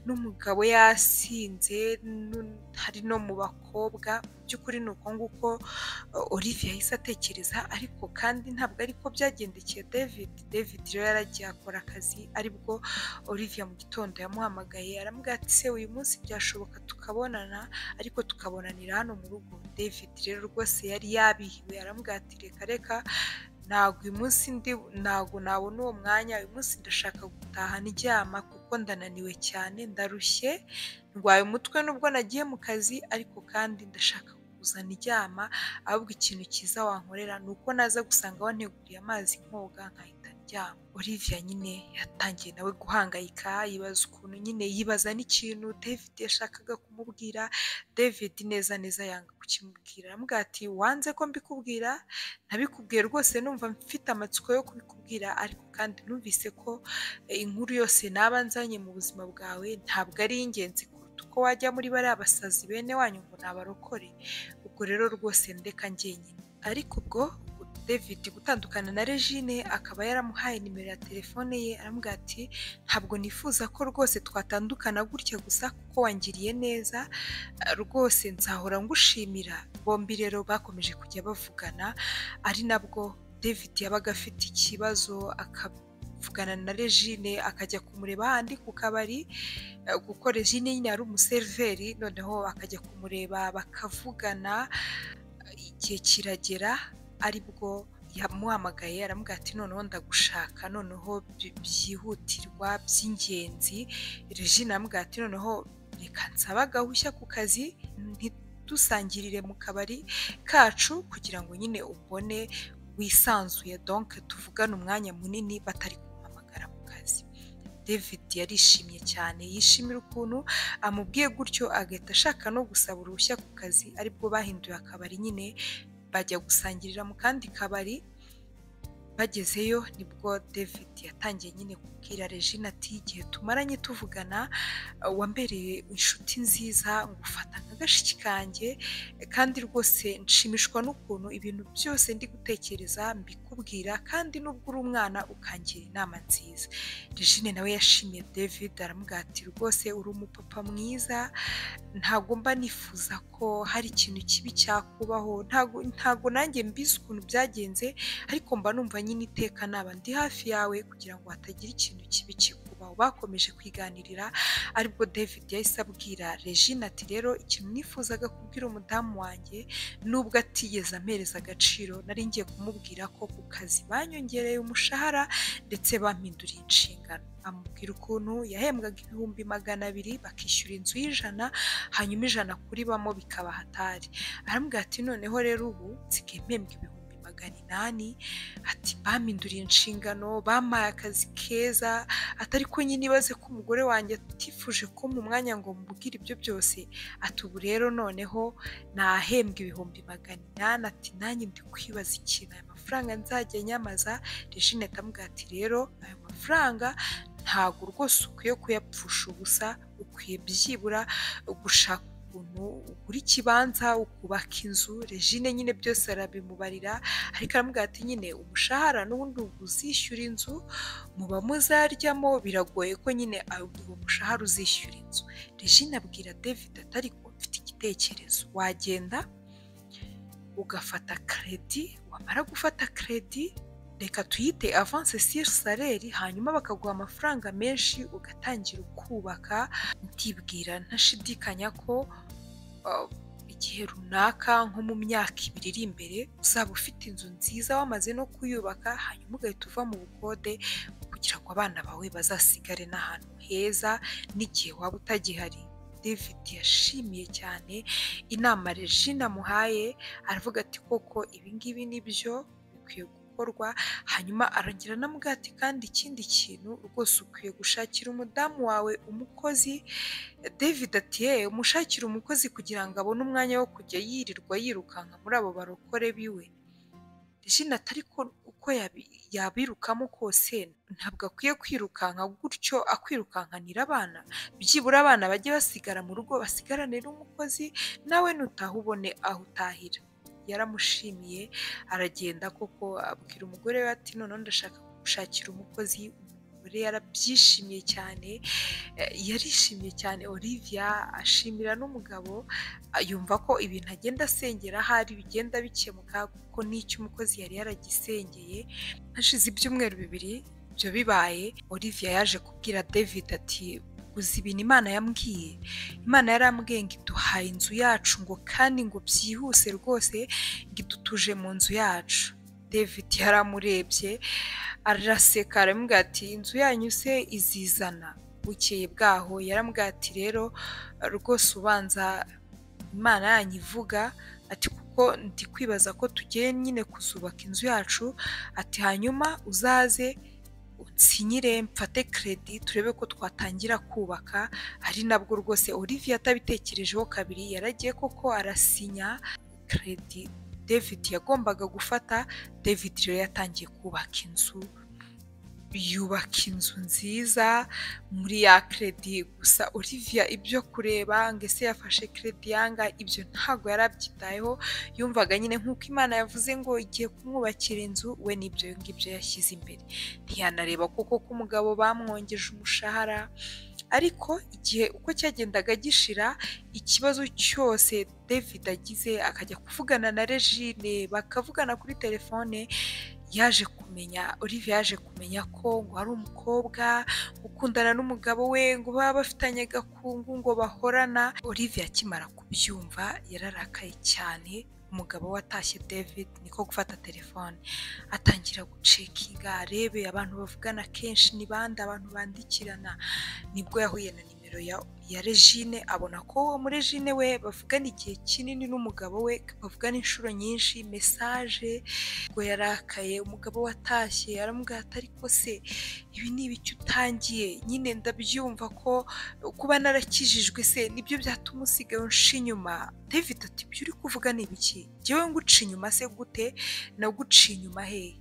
n'umugabo yasinze n'u- hari no mu bakobwa mu by'ukuri ni uko nguko uh, Olivia yahise atekereza ariko kandi ntabwo ariko byagendekeye David David rero yaragiye akora akazi aribwo Olivia mu gitondo yamuhamagaye aramubwira ati se uyu munsi byashoboka tukabonana ariko tukabonanira hano mu rugo David rero rwose yari yabihiwe aramubwira ati reka reka ntabwo uyu munsi ndi ntabwo nabona uwo mwanya uyu munsi ndashaka gutaha ndyama kuko ndananiwe cyane ndarushye ndwaye umutwe nubwo nagiye mu kazi ariko kandi ndashaka kuza ndyama ahubwo ikintu cyiza wankorera ni uko naza gusanga wanteguriye amazi nkoga nkahita kuryama olivia nyine yatangiye nawe guhangayika yibaza ukuntu nyine yibaza n'ikintu david yashakaga kumubwira david neza neza yanga kukimubwira aramubwira ati wanze ko mbikubwira nabikubwiye rwose numva mfite amatsiko yo kubikubwira ariko kandi numvise ko inkuru yose naba nzanye mu buzima bwawe ntabwo ari ingenzi kuruta uko wajya muri bariya basazi bene wanyu ngo nabarokore ubwo rero rwose ndeka njyenyine ariko ubwo david gutandukana na regine akaba yaramuhaye nimero ya telefone ye aramubwira ati ntabwo nifuza ko rwose twatandukana gutya gusa kuko wangiriye neza rwose nzahora ngushimira bombi rero bakomeje kujya bavugana ari nabwo david yabaga afite ikibazo akavugana na regine akajya kumureba ahandi ku kabari kuko regine nyine yari umuseriveri noneho akajya kumureba bakavugana igihe kiragera aribwo yamuhamagaye aramubwira ati noneho ndagushaka noneho byihutirwa by'ingenzi regine aramubwira ati noneho reka nsaba agahushya ku kazi ntidusangirire mu kabari kacu kugira ngo nyine ubone wisanzuye donke tuvugane umwanya munini batari kumuhamagara mu kazi david yarishimye cyane yishimira ukuntu amubwiye gutyo agahita ashaka no gusaba uruhushya ku kazi aribwo bahinduye akabari nyine bajya gusangirira mu kandi kabari bagezeyo nibwo david yatangiye nyine kubwira regine ati igihe tumaranye tuvugana wambereye inshuti nziza ngufata nk'agashiki kanjye kandi rwose nshimishwa n'ukuntu ibintu byose ndi gutekereza mbikubwira kandi n'ubwo uri umwana ukangira inama nziza regine nawe yashimiye david aramubwira ati rwose uri umupapa mwiza ntabwo mba nifuza ko hari ikintu kibi cyakubaho ntabwo nanjye mbizi ukuntu byagenze ariko mba numva nyine iteka naba ndi hafi yawe kugira ngo hatagira ikintu kibi kikubaho bakomeje kwiganirira aribwo david yahise abwira regine ati rero ikintu nifuzaga kubwira umudamu wanjye nubwo atigeze ampereza agaciro nari ngiye kumubwira ko ku kazi banyongereye umushahara ndetse bampinduriye inshingano amubwira ukuntu yahembwaga ibihumbi magana abiri bakishyura inzu y'ijana hanyuma ijana kuri bamo bikaba hatari aramubwira ati noneho rero ubu nsigaye mpembwa ibihumbi magana inani ati bampinduriye inshingano bampaye akazi keza atari ko nyine ibaze ko umugore wanjye atifuje ko mu mwanya ngo mubwire ibyo byose ati ubu rero noneho nahembwa ibihumbi magana inani ati nanjye ndi kwibaza ikintu aya mafaranga nzajya nyamaza regine atamubwira ati rero ayo mafaranga ntabwo rwose ukwiye kuyapfusha ubusa ukwiye byibura gushaka ukuntu ugura ikibanza ukubaka inzu regine nyine byose arabimubarira ariko aramubwira ati nyine umushahara n'ubundi uzishyura inzu muba muzaryamo biragoye ko nyine uwo mushahara uzishyura inzu regine abwira david atari ko mfite igitekerezo wagenda ugafata kredi wamara gufata kredi reka tuyite avanse siri saleri hanyuma bakaguha amafaranga menshi ugatangira ukubaka ntibwira ntashidikanya ko igihe runaka nko mu myaka ibiri iri imbere uzaba ufite inzu nziza wamaze no kuyubaka hanyuma ugahita uva mu bukode kugira ngo abana bawe bazasigare n'ahantu heza n'igihe waba utagihari david yashimiye cyane inama regine amuhaye aravuga ati koko ibingibi nibyo bikwiye hanyuma aragira na mugati kandi ikindi kintu rwose ukwiye gushakira umudamu wawe umukozi david ati yewe umushakira umukozi kugira ngo abone umwanya wo kujya yirirwa yirukanka muri abo barokore biwe jina atariko uko yabirukamo kose ntabwo akwiye kwirukanka gutyo akwirukankanira abana byibura abana bajye basigara mu rugo basigarane n'umukozi nawe nutaha ubone aho utahira yaramushimiye aragenda koko abwira umugore we ati noneho ndashaka gushakira umukozi umugore yarabyishimiye cyane yarishimye cyane olivia ashimira n'umugabo yumva ko ibintu agenda asengera ahari bigenda bikemuka kuko n'icyo umukozi yari yaragisengeye hashize ibyumweru bibiri ibyo bibaye olivia yaje kubwira david ati uzi ibintu imana yambwiye imana yarambwiye ngo iduhaye inzu yacu ngo kandi ngo byihuse rwose ngo idutuje mu nzu yacu david yaramurebye araseka aramubwira ati inzu yanyu se izizana bukeye bwaho yaramubwira ati rero rwose ubanza imana yanyu ivuga ati kuko ndi kwibaza ko tugiye nyine kuzubaka inzu yacu ati hanyuma uzaze nsinyire mfate keredi turebe ko twatangira kubaka ari nabwo rwose Olivia atabitekerejeho kabiri yaragiye koko arasinya keredi david yagombaga gufata david rero yatangiye kubaka inzu yubaka inzu nziza muri ya keredi gusa Olivia ibyo kureba ngo ese yafashe keredi yanga ibyo ntabwo yari abyitayeho yumvaga nyine nk'uko imana yavuze ngo igiye kumwubakira inzu we n'ibyo ngibyo yashyize imbere ntiyanareba kuko ko umugabo bamwongeje umushahara ariko igihe uko cyagendaga gishira ikibazo cyose david agize akajya kuvugana na regine bakavugana kuri telefone yaje kumenya Olivia yaje kumenya ko ngo ari umukobwa ukundana n'umugabo we ngo baba bafitanye agakungu ngo bahorana Olivia akimara kubyumva yararakaye cyane umugabo watashye david niko gufata telefone atangira gucekinga arebe abantu bavugana kenshi ni bande abantu bandikirana nibwo yahuye na nimero ya ya regine abona ko uwo muri regine we bavugana igihe kinini n'umugabo we bavugana inshuro nyinshi mesaje ngo yarakaye umugabo watashye aramubwira ati ariko se ibi ni ibiki utangiye nyine ndabyumva ko kuba narakijijwe se nibyo byatuma usigaye unsha inyuma david ati ibyo uri kuvuga ni ibiki ngewe nguca inyuma se gute naguca inyuma hehe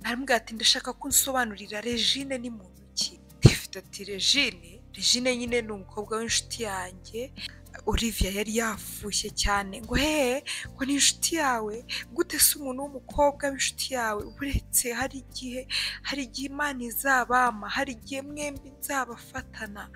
aramubwira ati ndashaka ko unsobanurira regine ni muntu ki david ati regine regine nyine ni umukobwa w'inshuti yanjye Olivia yari yafushye cyane ngo hehe ngo ni inshuti yawe gute se umuntu w'umukobwa w'inshuti yawe uretse hari igihe hari igihe imana izabama hari igihe mwembi nzabafatana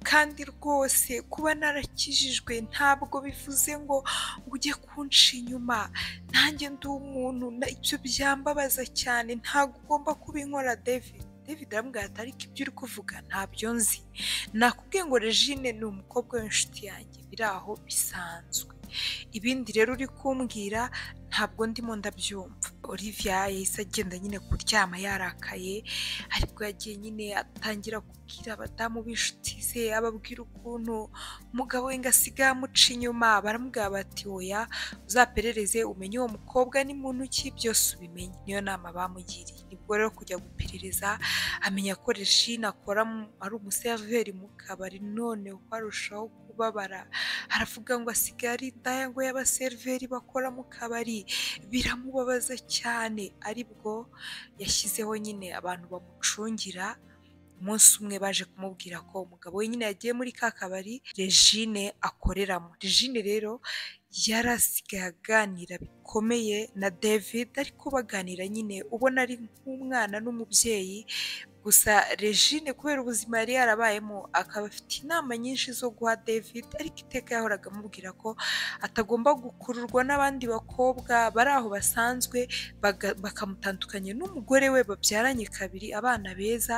kandi rwose kuba narakijijwe ntabwo bivuze ngo ngo ujye kunca inyuma nanjye ndi umuntu na- ibyo byambabaza cyane ntabwo ugomba kubinkora David David aramubwira ati ariko ibyo uri kuvuga ntabyo nzi nakubwiye ngo regine ni umukobwa w'inshuti yanjye biri aho bisanzwe ibindi rero uri kumbwira ntabwo ndimo ndabyumva Olivia yahise agenda nyine kuryama yarakaye ariko yagiye nyine atangira kubwira abadamu b'inshuti ze ababwira ukuntu umugabo we ngo asigaye amuca inyuma baramubwira bati oya uzaperereze umenye uwo mukobwa ni muntu ki byose ubimenye niyo nama bamugiriye nibwo rero kujya guperereza amenya ko regine akora mu- ari umuseriveri mu kabari none uko arushaho kubabara aravuga ngo asigaye ari indaya ngo y'abaseriveri bakora mu kabari biramubabaza cyane aribwo yashyizeho nyine abantu bamucungira umunsi umwe baje kumubwira ko umugabo we nyine yagiye muri ka kabari regine akoreramo regine rero yari asigaye aganira bikomeye na david ariko baganira nyine ubona ari nk'umwana n'umubyeyi gusa regine kubera ubuzima yari yarabayemo akaba afite inama nyinshi zo guha david ariko iteka yahoraga amubwira ko atagomba gukururwa n'abandi bakobwa bari aho basanzwe baga- bakamutandukanya n'umugore we babyaranye kabiri abana beza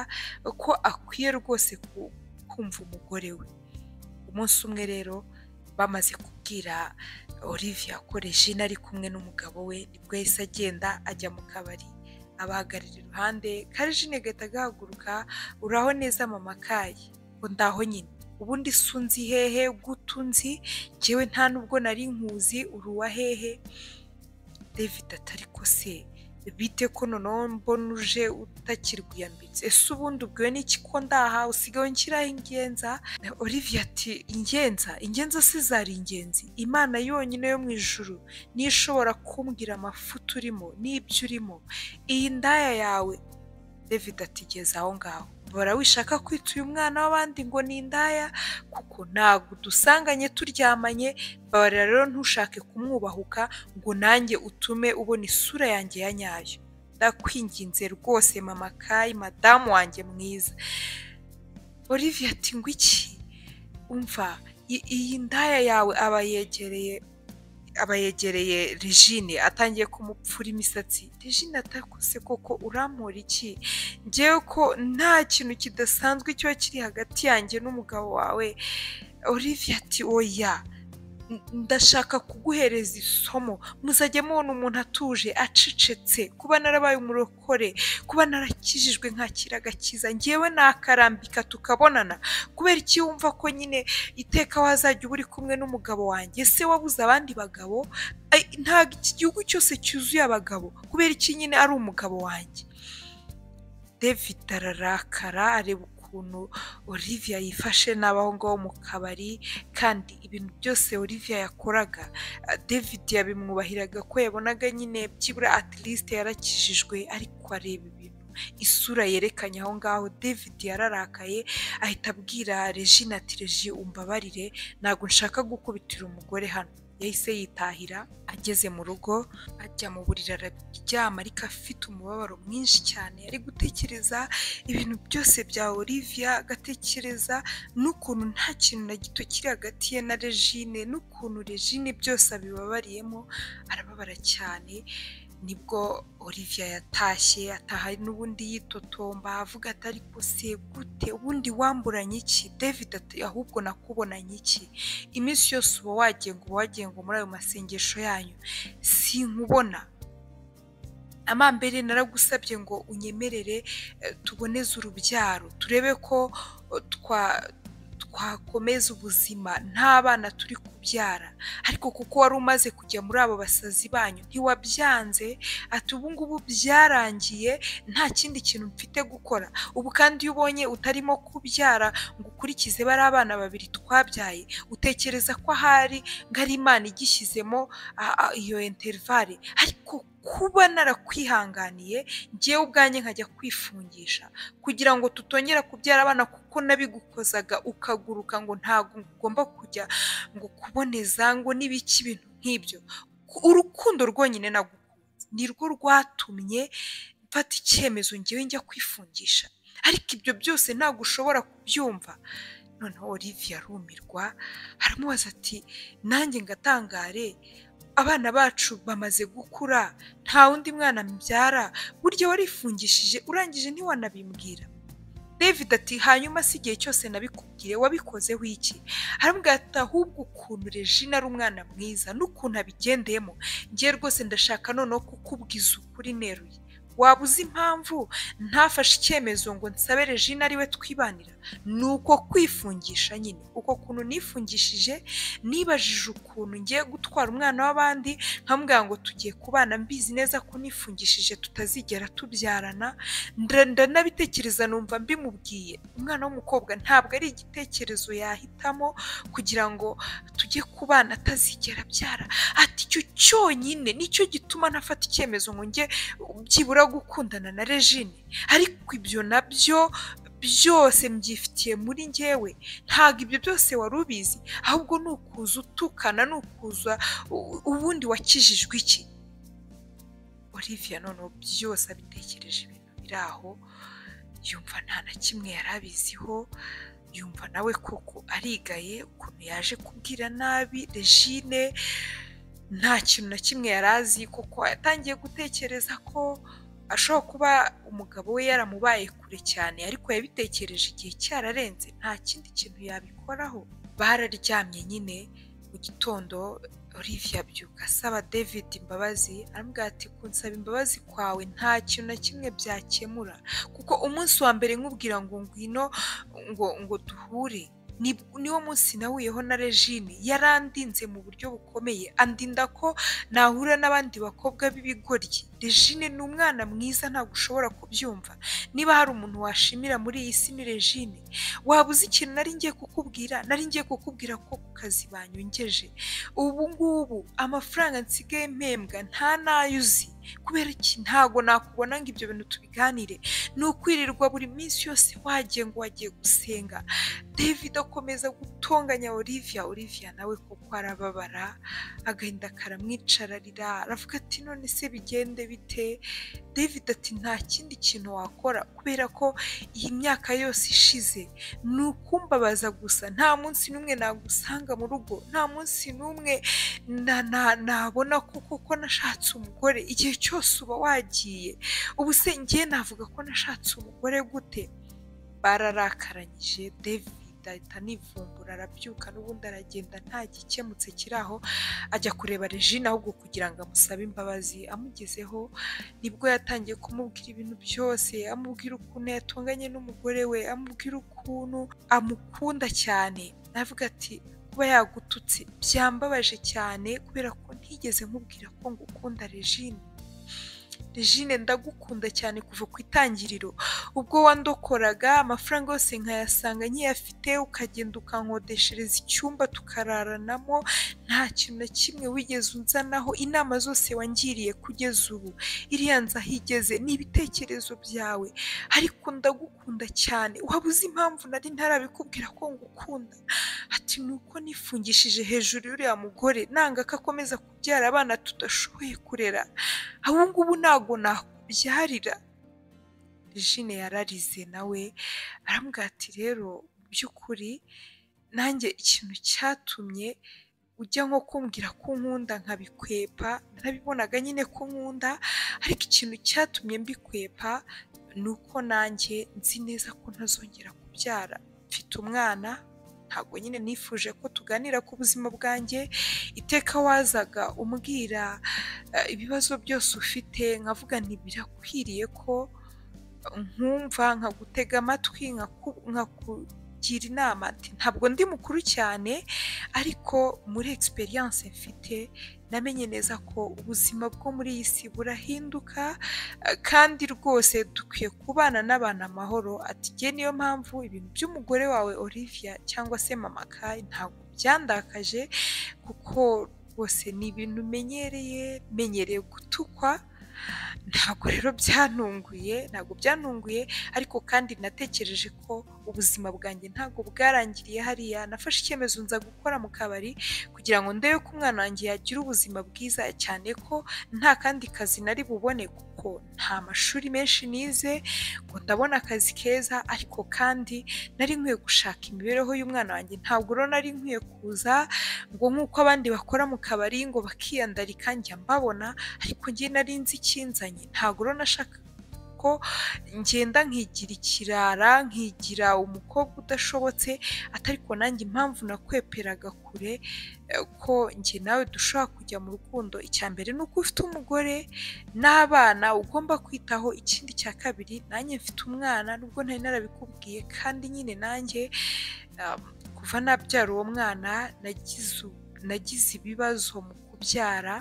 ko akwiye rwose ku- kumva umugore we umunsi umwe rero bamaze kubwira Olivia ko Regine ari kumwe n'umugabo we nibwo yahise agenda ajya mu kabari abahagarara iruhande ka Regine gahita gahaguruka uraho neza mama kaye ngo ndaho nyine ubundi se unzi hehe gute unzi njyewe nta nubwo nari nkuzi uri uwa hehe David atari ko se bite ko noneho mbona uje utakirwiyambitse ese ubundi ubwiwe n'iki ko ndaha usigaye nshyiraho ingenza Na Olivia ati ingenza ingenza se zari ingenzi imana yonyine yo mu ijuru niyo ishobora kumbwira amafuti urimo n'ibyo urimo iyi ndaya yawe David atigeze aho ngaho bora wishaka kwita uyu mwana w'abandi ngo ni indaya kuko ntabwo udusanganye turyamanye babarira rero ntushake kumwubahuka ngo nanjye utume ubona isura yanjye ya nyayo ndakwinginze rwose mama kayi madamu wanjye mwiza Olivia ati ngo iki umva i- iyi ndaya yawe aba yegereye aba yegereye regine atangiye kumupfura imisatsi regine atakose koko urampora iki ngewe ko nta kintu kidasanzwe kiba kiri hagati yanjye n'umugabo wawe Olivia ati oya N- ndashaka kuguhereza isomo muzajya mubona umuntu atuje acecetse kuba narabaye umurokore kuba narakijijwe nkakira agakiza ngewe nakarambika tukabonana kubera iki wumva ko nyine iteka wazajya uba uri kumwe n'umugabo wanjye ese wabuze abandi bagabo Ai, ntabwo iki gihugu cyose cyuzuye abagabo kubera iki nyine ari umugabo wanjye david ararakara areba ukuntu olivia yifashe n'abaho ngaho mu kabari kandi ibintu byose olivia yakoraga ah, david yabimwubahiraga ko yabonaga nyine byibura at least yarakijijwe ariko areba ibintu isura yerekanye aho ngaho david yararakaye ahita abwira regine ati regi umbabarire ntabwo nshaka gukubitira umugore hano yahise yitahira ageze mu rugo ajya mu buriri araryama ariko afite umubabaro mwinshi cyane ari gutekereza ibintu byose bya olivia agatekereza n'ukuntu nta kintu na gito kiri hagati ye na regine n'ukuntu regine byose abibabariyemo arababara cyane nibwo olivia yatashye ataha n'ubundi yitotomba avuga ati ariko se gute ubundi wamburanye iki david ati ahubwo nakubonanye iki iminsi yose uba wagiye ngo uba wagiye ngo muri ayo masengesho yanyu sinkubona amambere naragusabye ngo unyemerere eh, tuboneze urubyaro turebe ko eh, twa twakomeza ubuzima nta bana turi kubyara ariko kuko wari umaze kujya muri abo basazi banyu ntiwabyanze ati ubu ngubu byarangiye nta kindi kintu mfite gukora ubu kandi iyo ubonye utarimo kubyara ngo ukurikize bariya abana babiri twabyaye utekereza ko ahari ngo ari imana igishyizemo a- a- iyo interivale ariko kuba narakwihanganiye ngewe ubwanjye nkajya kwifungisha kugira ngo tutongera kubyara abana kuko nabigukozaga ukaguruka ngo ntabwo ugomba kujya ngo kuboneza ngo n'ibiki ibintu nk'ibyo Ku- urukundo rwonyine nagukunze nirwo rwatumye mfata icyemezo ngewe njya kwifungisha ariko ibyo byose ntabwo ushobora kubyumva noneho olivia arumirwa aramubaza ati nanjye ngatangare abana bacu bamaze gukura nta wundi mwana mbyara burya warifungishije urangije ntiwanabimbwira david ati hanyuma si igihe cyose nabikubwiye wabikozeho iki arambwira ati ahubwo ukuntu regina ari umwana mwiza n'ukuntu abigendeyemo ngewe rwose ndashaka noneho kukubwiza ukuri neruye waba uzi impamvu ntafashe icyemezo ngo nsabe regina ariwe twibanira ni uko kwifungisha nyine uko kuntu nifungishije nibajije ukuntu ngiye gutwara umwana w'abandi nkambwira ngo tugiye kubana mbizi neza ko nifungishije tutazigera tubyarana nda- ndanabitekereza numva mbimubwiye umwana w'umukobwa ntabwo ari igitekerezo yahitamo kugira ngo tujye kubana atazigera abyara ati icyo cyonyine nicyo gituma nafata icyemezo ngo njye byibura gukundana na regine ariko ibyo nabyo byose mbyifitiye muri njyewe ntabwo ibyo byose wari ubizi ahubwo ni ukuza utukana ni ukuza u- ubundi wakijijwe iki olivia noneho byose abitekereje ibintu biri aho yumva nta na kimwe yari abiziho yumva nawe koko arigaye ukuntu yaje kubwira nabi regine nta kintu na kimwe yari azi kuko yatangiye gutekereza ko ashobora kuba umugabo we yaramubaye kure cyane ariko yabitekereje igihe cyararenze nta kindi kintu yabikoraho bararyamye nyine mu gitondo Olivia abyuka asaba David imbabazi aramubwira ati kunsaba imbabazi kwawe nta kintu na kimwe byakemura kuko umunsi wa mbere nkubwira ngo ngwino ngo ngo duhure ni- niwo munsi nahuyeho na Regine yarandinze mu buryo bukomeye andinda ko nahura n'abandi bakobwa b'ibigoryi Regine ni umwana mwiza ntabwo ushobora kubyumva niba hari umuntu washimira muri iyi si ni Regine waba uzi ikintu nari ngiye kukubwira nari ngiye kukubwira ko ku kazi banyongeje ubu ngubu amafaranga nsigaye mpembwa nta n'ayo uzi kubera iki ntabwo nakubona ngo ibyo bintu tubiganire ni ukwirirwa buri minsi yose wagiye ngo wagiye gusenga david akomeza gutonganya olivia olivia nawe kuko arababara agahinda karamwicararira aravuga ati none se bigende bite david ati nta kindi kintu wakora kubera ko iyi myaka yose ishize ni ukumbabaza gusa nta munsi n'umwe nagusanga mu rugo nta munsi n'umwe na- na- nabona ko kuko nashatse umugore igihe cyose uba wagiye ubu se ngiye navuga ko nashatse umugore gute bararakaranyije david ahita anivumbura arabyuka n'ubundi aragenda nta gikemutse kiri aho ajya kureba regine ahubwo kugira ngo amusabe imbabazi amugezeho nibwo yatangiye kumubwira ibintu byose amubwira ukuntu yatonganye n'umugore we amubwira ukuntu amukunda cyane navuga ati kuba yagututse byambabaje cyane kubera ko ntigeze nkubwira ko ngukunda regine jine ndagukunda cyane kuva ku itangiriro ubwo wandokoraga amafaranga yose nkayasanga nkiyafite ukagenda ukankodeshereza icyumba tukararanamo nta kintu na kimwe wigeze unzanaho inama zose wangiriye kugeza ubu iriya nzu aho igeze ni ibitekerezo byawe ariko ndagukunda cyane waba uzi impamvu nari ntarabikubwira ko ngukunda ati ni uko nifungishije hejuru y'uriya mugore nanga ko akomeza kubyara abana tudashoboye kurera ubu ngubu ntabwo nakubyarira jine yararize nawe arambwira ati rero mu by'ukuri nanjye ikintu cyatumye ujya nko kumbwira ko nkunda nkabikwepa nabibonaga nyine ko nkunda ariko ikintu cyatumye mbikwepa ni uko nanjye nzi neza ko ntazongera kubyara mfite umwana ntabwo nyine nifuje ko tuganira ku buzima bwanjye iteka wazaga umbwira eh, ibibazo byose ufite nkavuga ntibirakwiriye ko nkumva nkagutega amatwi nkaku- nkakugira inama ati ntabwo ndi mukuru cyane ariko muri egisperiyanse mfite namenye neza ko ubuzima bwo muri iyi si burahinduka eh, kandi rwose dukwiye kubana n'abantu amahoro ati njye niyo mpamvu ibintu by'umugore wawe Olivia cyangwa se mama Kai ntabwo byandakaje kuko rwose ni ibintu umenyereye menyereye gutukwa ntabwo rero byantunguye ntabwo byantunguye ariko kandi natekereje ko ubuzima bwanjye ntabwo bwarangiriye hariya nafashe icyemezo nza gukora mu kabari kugira ngo ndebe ko umwana wanjye yagira ubuzima bwiza cyane ko nta kandi kazi nari bubone kuko nta mashuri menshi nize ngo ndabona akazi keza ariko kandi nari nkwiye gushaka imibereho y'umwana wanjye ntabwo rero nari nkwiye kuza ngo nk'uko abandi bakora mu kabari ngo bakiyandarika njya mbabona ariko njye nari nzi ikinzanye ntabwo rero nashaka ko ngenda nkigira ikirara nkigira umukobwa udashobotse atariko nanjye impamvu nakweperaga kure eh, ko njye nawe dushobora kujya mu rukundo icya mbere ni uko ufite umugore n'abana ugomba kwitaho ikindi cya kabiri nanjye mfite umwana nubwo ntari narabikubwiye kandi nyine nanjye um, kuva nabyara uwo mwana nagize u- nagize ibibazo mu kubyara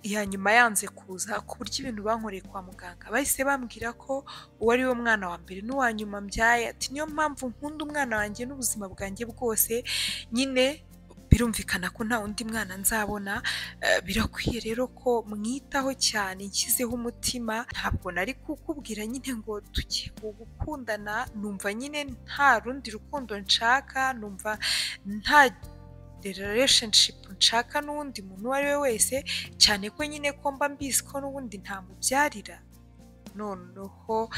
iya nyuma yanze kuza ku buryo ibintu bankoreye kwa muganga bahise bambwira ko uwo ari we mwana wa mbere n'uwa nyuma mbyaye ati niyo mpamvu nkunda umwana wanjye n'ubuzima bwanjye bwose nyine birumvikana ko nta undi mwana nzabona eh, birakwiye rero ko mwitaho cyane nshyizeho umutima ntabwo nari kukubwira nyine ngo tugiye gukundana numva nyine nta rundi rukundo nshaka numva nta relationship nshaka n'uwundi muntu uwo ari we wese cyane ko nyine ko mba mbizi ko n'ubundi ntamubyarira noneho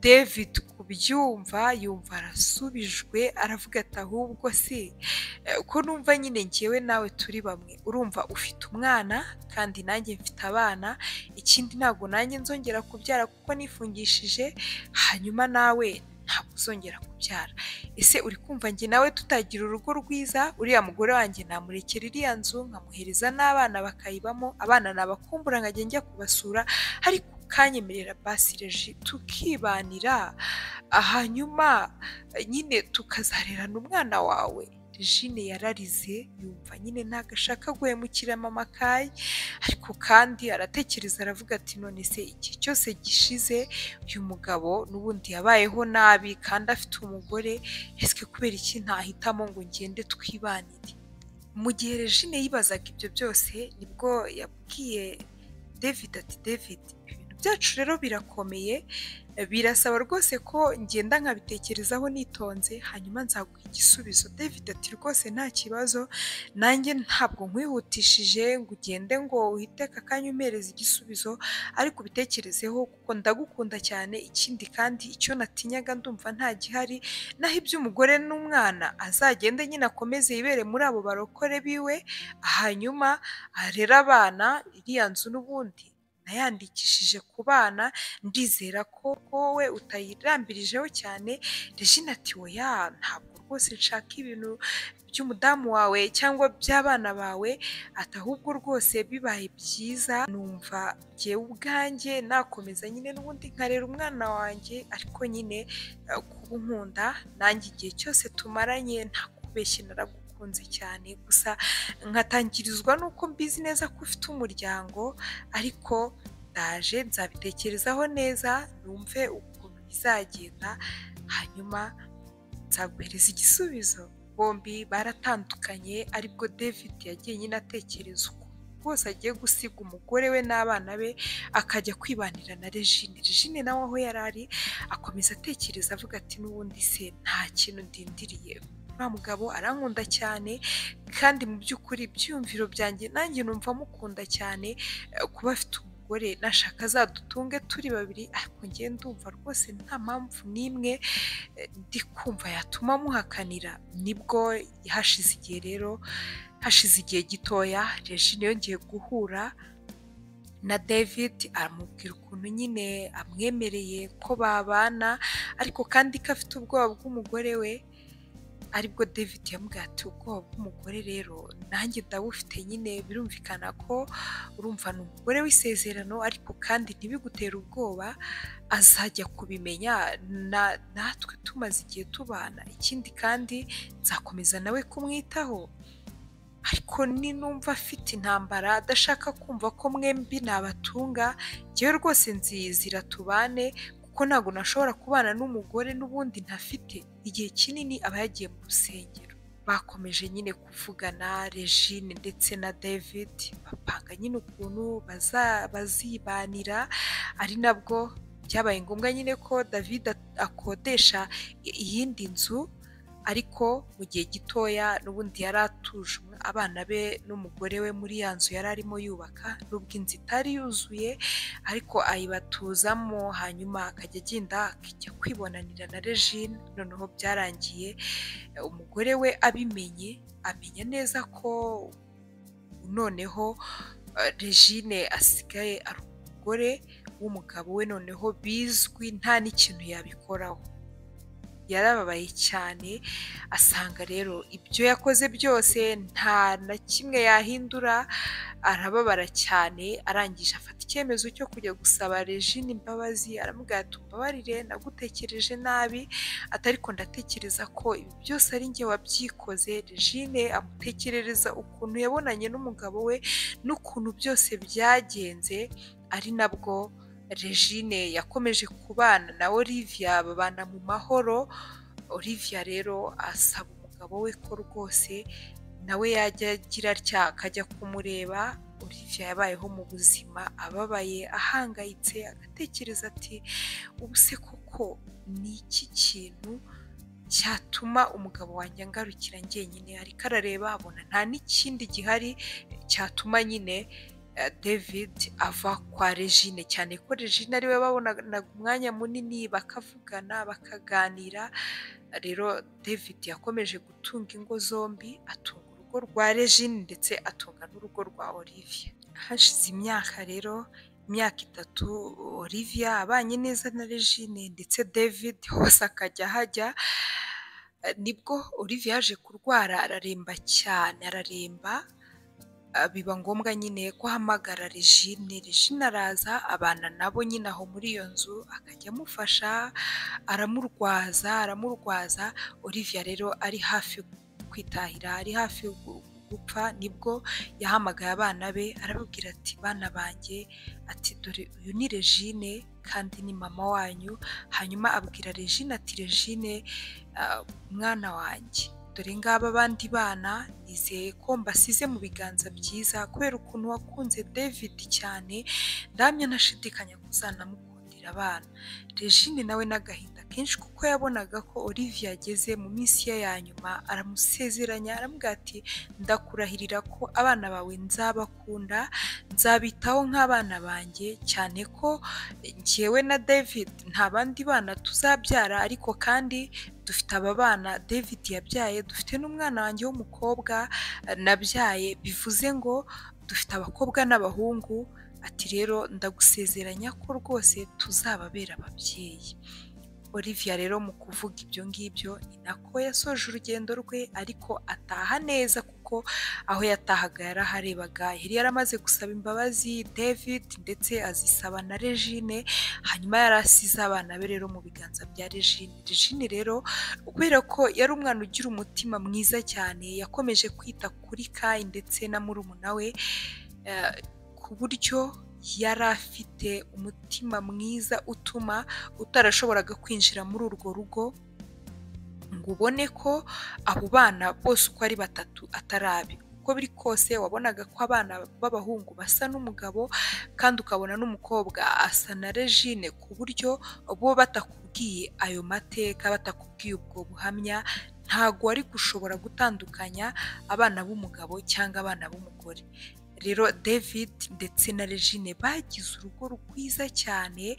david kubyumva yumva arasubijwe aravuga ati ahubwo si Eh, ko numva nyine ngewe nawe turi bamwe urumva ufite umwana kandi nanjye mfite abana ikindi ntabwo nanjye nzongera kubyara kuko nifungishije hanyuma nawe ntabwo uzongera kubyara ese uri kumva njye nawe tutagira urugo rwiza uriya mugore wanjye namurekera iriya nzu nkamuhereza n'abana bakayibamo abana nabakumbura nkajya njya kubasura ariko ukanyemerera basireji tukibanira hanyuma eh, nyine tukazarerana umwana wawe jine yararize yumva nyine ntabwo ashaka guhemukira mama kayi ariko kandi aratekereza aravuga ati none se igihe cyose gishize uyu mugabo n'ubundi yabayeho nabi kandi afite umugore ese kubera iki ntahitamo ngo ngende twibanire mu gihe regine yibazaga ibyo byose nibwo yabwiye david ati david ibintu byacu rero birakomeye birasaba rwose ko ngenda nkabitekerezaho nitonze hanyuma nzaguha igisubizo david ati rwose nta kibazo nanjye ntabwo nkwihutishije ngo ugende ngo uhite aka kanya umpereza igisubizo ariko ubitekerezeho kuko ndagukunda cyane ikindi kandi icyo natinyaga ndumva nta gihari naho iby'umugore n'umwana azagende nyine akomeze yibere muri abo barokore biwe hanyuma arere abana iriya nzu n'ubundi nayandikishije ku bana ndizera ko wowe utayirambirijeho cyane regina ati oya ntabwo rwose nshaka ibintu by'umudamu wawe cyangwa by'abana bawe ati ahubwo rwose bibaye byiza numva jyewe ubwanjye nakomeza nyine n'ubundi nkarera umwana wanjye ariko nyine eh, kuba nkunda nanjye igihe cyose tumaranye nta kubeshya naragukunze cyane gusa nkatangirizwa n'uko mbizi neza ko ufite umuryango ariko ndaje nzabitekerezaho neza numve ukuntu bizagenda hanyuma nzaguhereza igisubizo bombi baratandukanye aribwo david yagiye nyine atekereza ukuntu rwose agiye gusiga umugore we n'abana be akajya kwibanira na regine regine nawe aho yari ari akomeza atekereza avuga ati n'ubundi se nta kintu ndindiriye nta mugabo arankunda cyane kandi mu by'ukuri ibyiyumviro byanjye nanjye numva amukunda cyane kuba afite umugore nashaka azadutunge turi babiri ariko ngewe ndumva rwose nta mpamvu n'imwe ndi kumva yatuma amuhakanira nibwo hashize igihe rero hashize igihe gitoya regine yongeye guhura na david aramubwira ukuntu nyine amwemereye ko babana ariko kandi ko afite ubwoba bw'umugore we aribwo david yamubwira ati ubwoba bw'umugore rero nanjye ndabufite nyine birumvikana ko urumva ni umugore w'isezerano ariko kandi ntibigutere ubwoba azajya kubimenya natwe tumaze igihe tubana ikindi kandi nzakomeza nawe kumwitaho ariko ninumva afite intambara adashaka kumva ko mwembi nabatunga ngewe rwose nzizira tubane kuko ntabwo nashobora kubana n'umugore n'ubundi ntafite igihe kinini aba yagiye mu rusengero bakomeje nyine kuvugana regine ndetse na david bapanga nyine ukuntu bazibanira ari nabwo byabaye ngombwa nyine ko david akodesha iyindi nzu ariko mu gihe gitoya n'ubundi yari atuje abana be n'umugore we muri ya nzu yari arimo yubaka n'ubwo inzu itari yuzuye ariko ayibatuzamo hanyuma akajya agenda akajya kwibonanira na regine noneho byarangiye umugore we abimenye amenya neza ko noneho regine asigaye ari umugore w'umugabo we noneho bizwi nta n'ikintu yabikoraho yarababaye cyane asanga rero ibyo yakoze byose nta na kimwe yahindura arababara cyane arangije afata icyemezo cyo kujya gusaba regine imbabazi aramubwira ati umbabarire nagutekereje nabi atariko ndatekereza ko ibi byose ari njye wabyikoze regine amutekerereza ukuntu yabonanye n'umugabo we n'ukuntu byose byagenze ari nabwo regine yakomeje kubana na olivia babana mu mahoro olivia rero asaba umugabo we ko rwose nawe yajya agira atya akajya kumureba olivia yabayeho mu buzima ababaye ahangayitse agatekereza ati ubu se koko ni iki kintu cyatuma umugabo wanjye angarukira njyenyine ariko arareba abona nta n'ikindi gihari cyatuma nyine david ava kwa regine cyane ko regine ariwe babonaga umwanya munini bakavugana bakaganira rero david yakomeje gutunga ingo zombi atunga urugo rwa regine ndetse atunga n'urugo rwa olivia hashize imyaka rero imyaka itatu olivia abanye neza na regine ndetse david hose akajya ahajya nibwo olivia yaje kurwara araremba cyane araremba biba ngombwa nyine ko ahamagara regine regine araza abana nabo nyine aho muri iyo nzu akajya amufasha aramurwaza aramurwaza olivia rero ari hafi kwitahira ari hafi gupfa nibwo yahamagaye abana be arababwira ati bana banjye ati dore uyu ni regine kandi ni mama wanyu hanyuma abwira regine ati regine mwana wanjye dore ngaba abandi bana nizeye ko mbasize mu biganza byiza kubera ukuntu wakunze david cyane ndamya nashidikanya kuzanamukundira abana regine nawe n'agahinda kenshi kuko yabonaga ko olivia ageze mu minsi ye ya nyuma aramusezeranya aramubwira ati ndakurahirira ko abana bawe nzabakunda nzabitaho nk'abana banjye cyane ko njyewe na david nta bandi bana tuzabyara ariko kandi dufite aba bana david yabyaye dufite n'umwana wanjye w'umukobwa nabyaye bivuze ngo dufite abakobwa n'abahungu ati rero ndagusezeranya ko rwose tuzababera ababyeyi olivia rero mu kuvuga ibyo ngibyo ni nako yasoje urugendo rwe ariko ataha neza kuko aho yatahaga yaraharebaga yari yaramaze gusaba imbabazi david ndetse azisaba na regine hanyuma yari asize abana be rero mu biganza bya regine regine rero kubera ko yari umwana ugira umutima mwiza cyane yakomeje kwita kuri kayi ndetse na murumuna we ku buryo yari afite umutima mwiza utuma utarashoboraga kwinjira muri urwo rugo ngo ubone ko abo bana bose uko ari batatu atari abe uko biri kose wabonaga ko abana b'abahungu basa n'umugabo kandi ukabona n'umukobwa asa na regine ku buryo bo batakubwiye ayo mateka batakubwiye ubwo buhamya ntabwo wari gushobora gutandukanya abana b'umugabo cyangwa abana b'umugore rero david ndetse na regine bagize urugo rwiza cyane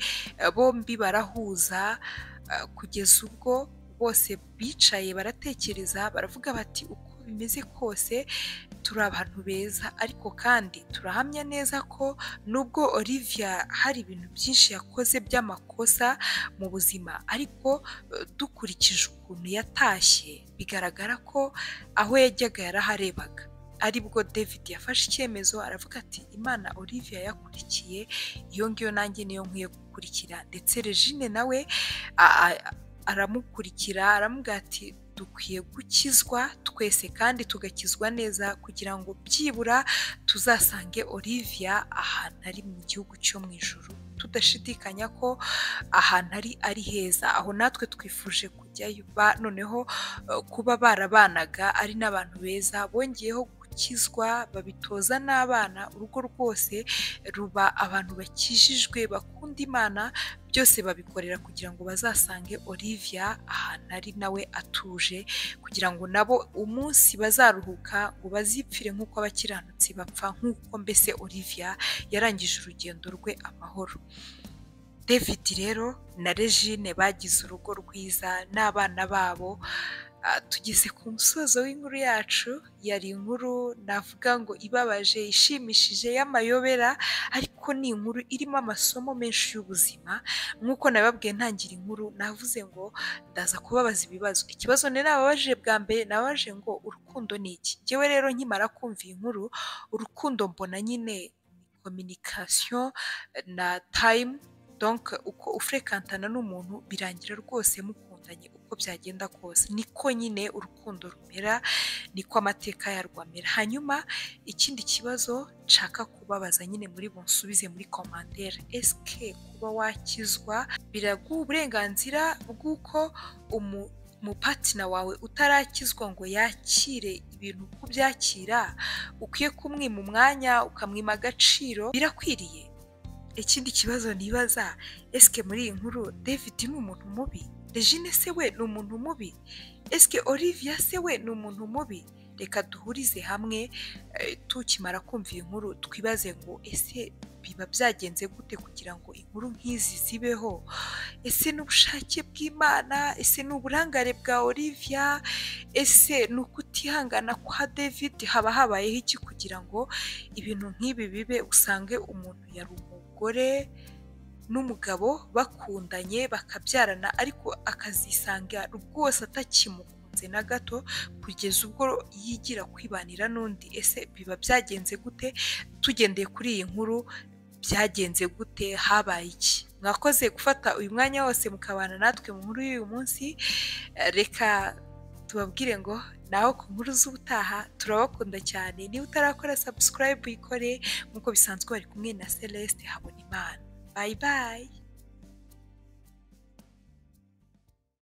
bombi barahuza kugeza ubwo bose bicaye baratekereza baravuga bati uko bimeze kose turi abantu beza ariko kandi turahamya neza ko nubwo Olivia hari ibintu byinshi yakoze by'amakosa mu buzima ariko dukurikije ukuntu yatashye bigaragara ko aho yajyaga yaraharebaga aribwo david yafashe icyemezo aravuga ati imana Olivia yakurikiye iyo ngiyo nanjye niyo nkwiye gukurikira ndetse regine nawe aramukurikira aramubwira ati dukwiye gukizwa twese kandi tugakizwa neza kugira ngo byibura tuzasange Olivia ahantu ari mu gihugu cyo mu ijoro tudashidikanya ko ahantu ari ari heza aho natwe twifuje kujyayo noneho kuba barabanaga ari n'abantu beza bongeyeho gukizwa babitoza n'abana urugo rwose ruba abantu bakijijwe bakunda imana byose babikorera kugira ngo bazasange Olivia ahantu ari nawe atuje kugira ngo nabo umunsi bazaruhuka ngo bazipfire nk'uko abakiranutsi bapfa nk'uko mbese Olivia yarangije urugendo rwe amahoro david rero na regine bagize urugo rwiza n'abana babo tugeze ku musozo w'inkuru yacu yari inkuru navuga ngo ibabaje ishimishije y'amayobera ariko ni inkuru irimo amasomo menshi y'ubuzima nk'uko nababwiye ntangira inkuru navuze ngo ndaza kubabaza ibibazo ikibazo ni nababaje bwa mbere nababaje ngo urukundo ni iki ngewe rero nkimara kumva iyi nkuru urukundo mbona nyine kominikasiyo na tayimu donka uko ufurekantana n'umuntu birangira rwose mukundanye uko byagenda kose niko nyine urukundo rumera niko amateka yarwo amera hanyuma ikindi kibazo nshaka kubabaza nyine muri bunsubize muri komandere esike kuba wakizwa biraguha uburenganzira bw'uko umu umupatina wawe utarakizwa ngo yakire ibintu uko byakira ukwiye kumwima umwanya ukamwima agaciro birakwiriye ikindi kibazo nibaza esike muri iyi nkuru david ni umuntu mubi regine se we ni umuntu mubi esike Olivia se we ni umuntu mubi reka duhurize hamwe tukimara kumva iyi nkuru twibaze ngo ese biba byagenze gute kugira ngo inkuru nk'izi zibeho ese n'ubushake bw'imana ese n'uburangare bwa Olivia ese ni ukutihangana kwa david haba habayeho iki kugira ngo ibintu nk'ibi bibe usange umuntu yari umugore n'umugabo bakundanye bakabyarana ariko akazisanga rwose atakimuka na gato kugeza ubwo yigira kwibanira n'undi ese biba byagenze gute tugendeye kuri iyi nkuru byagenze gute habaye iki mwakoze gufata uyu mwanya wose mukabana natwe mu nkuru y'uyu munsi reka tubabwire ngo naho ku nkuru z'ubutaha turabakunda cyane niba utarakora sabusikarayibu uyikore nk'uko bisanzwe bari kumwe na celeste habona imana bayi bayi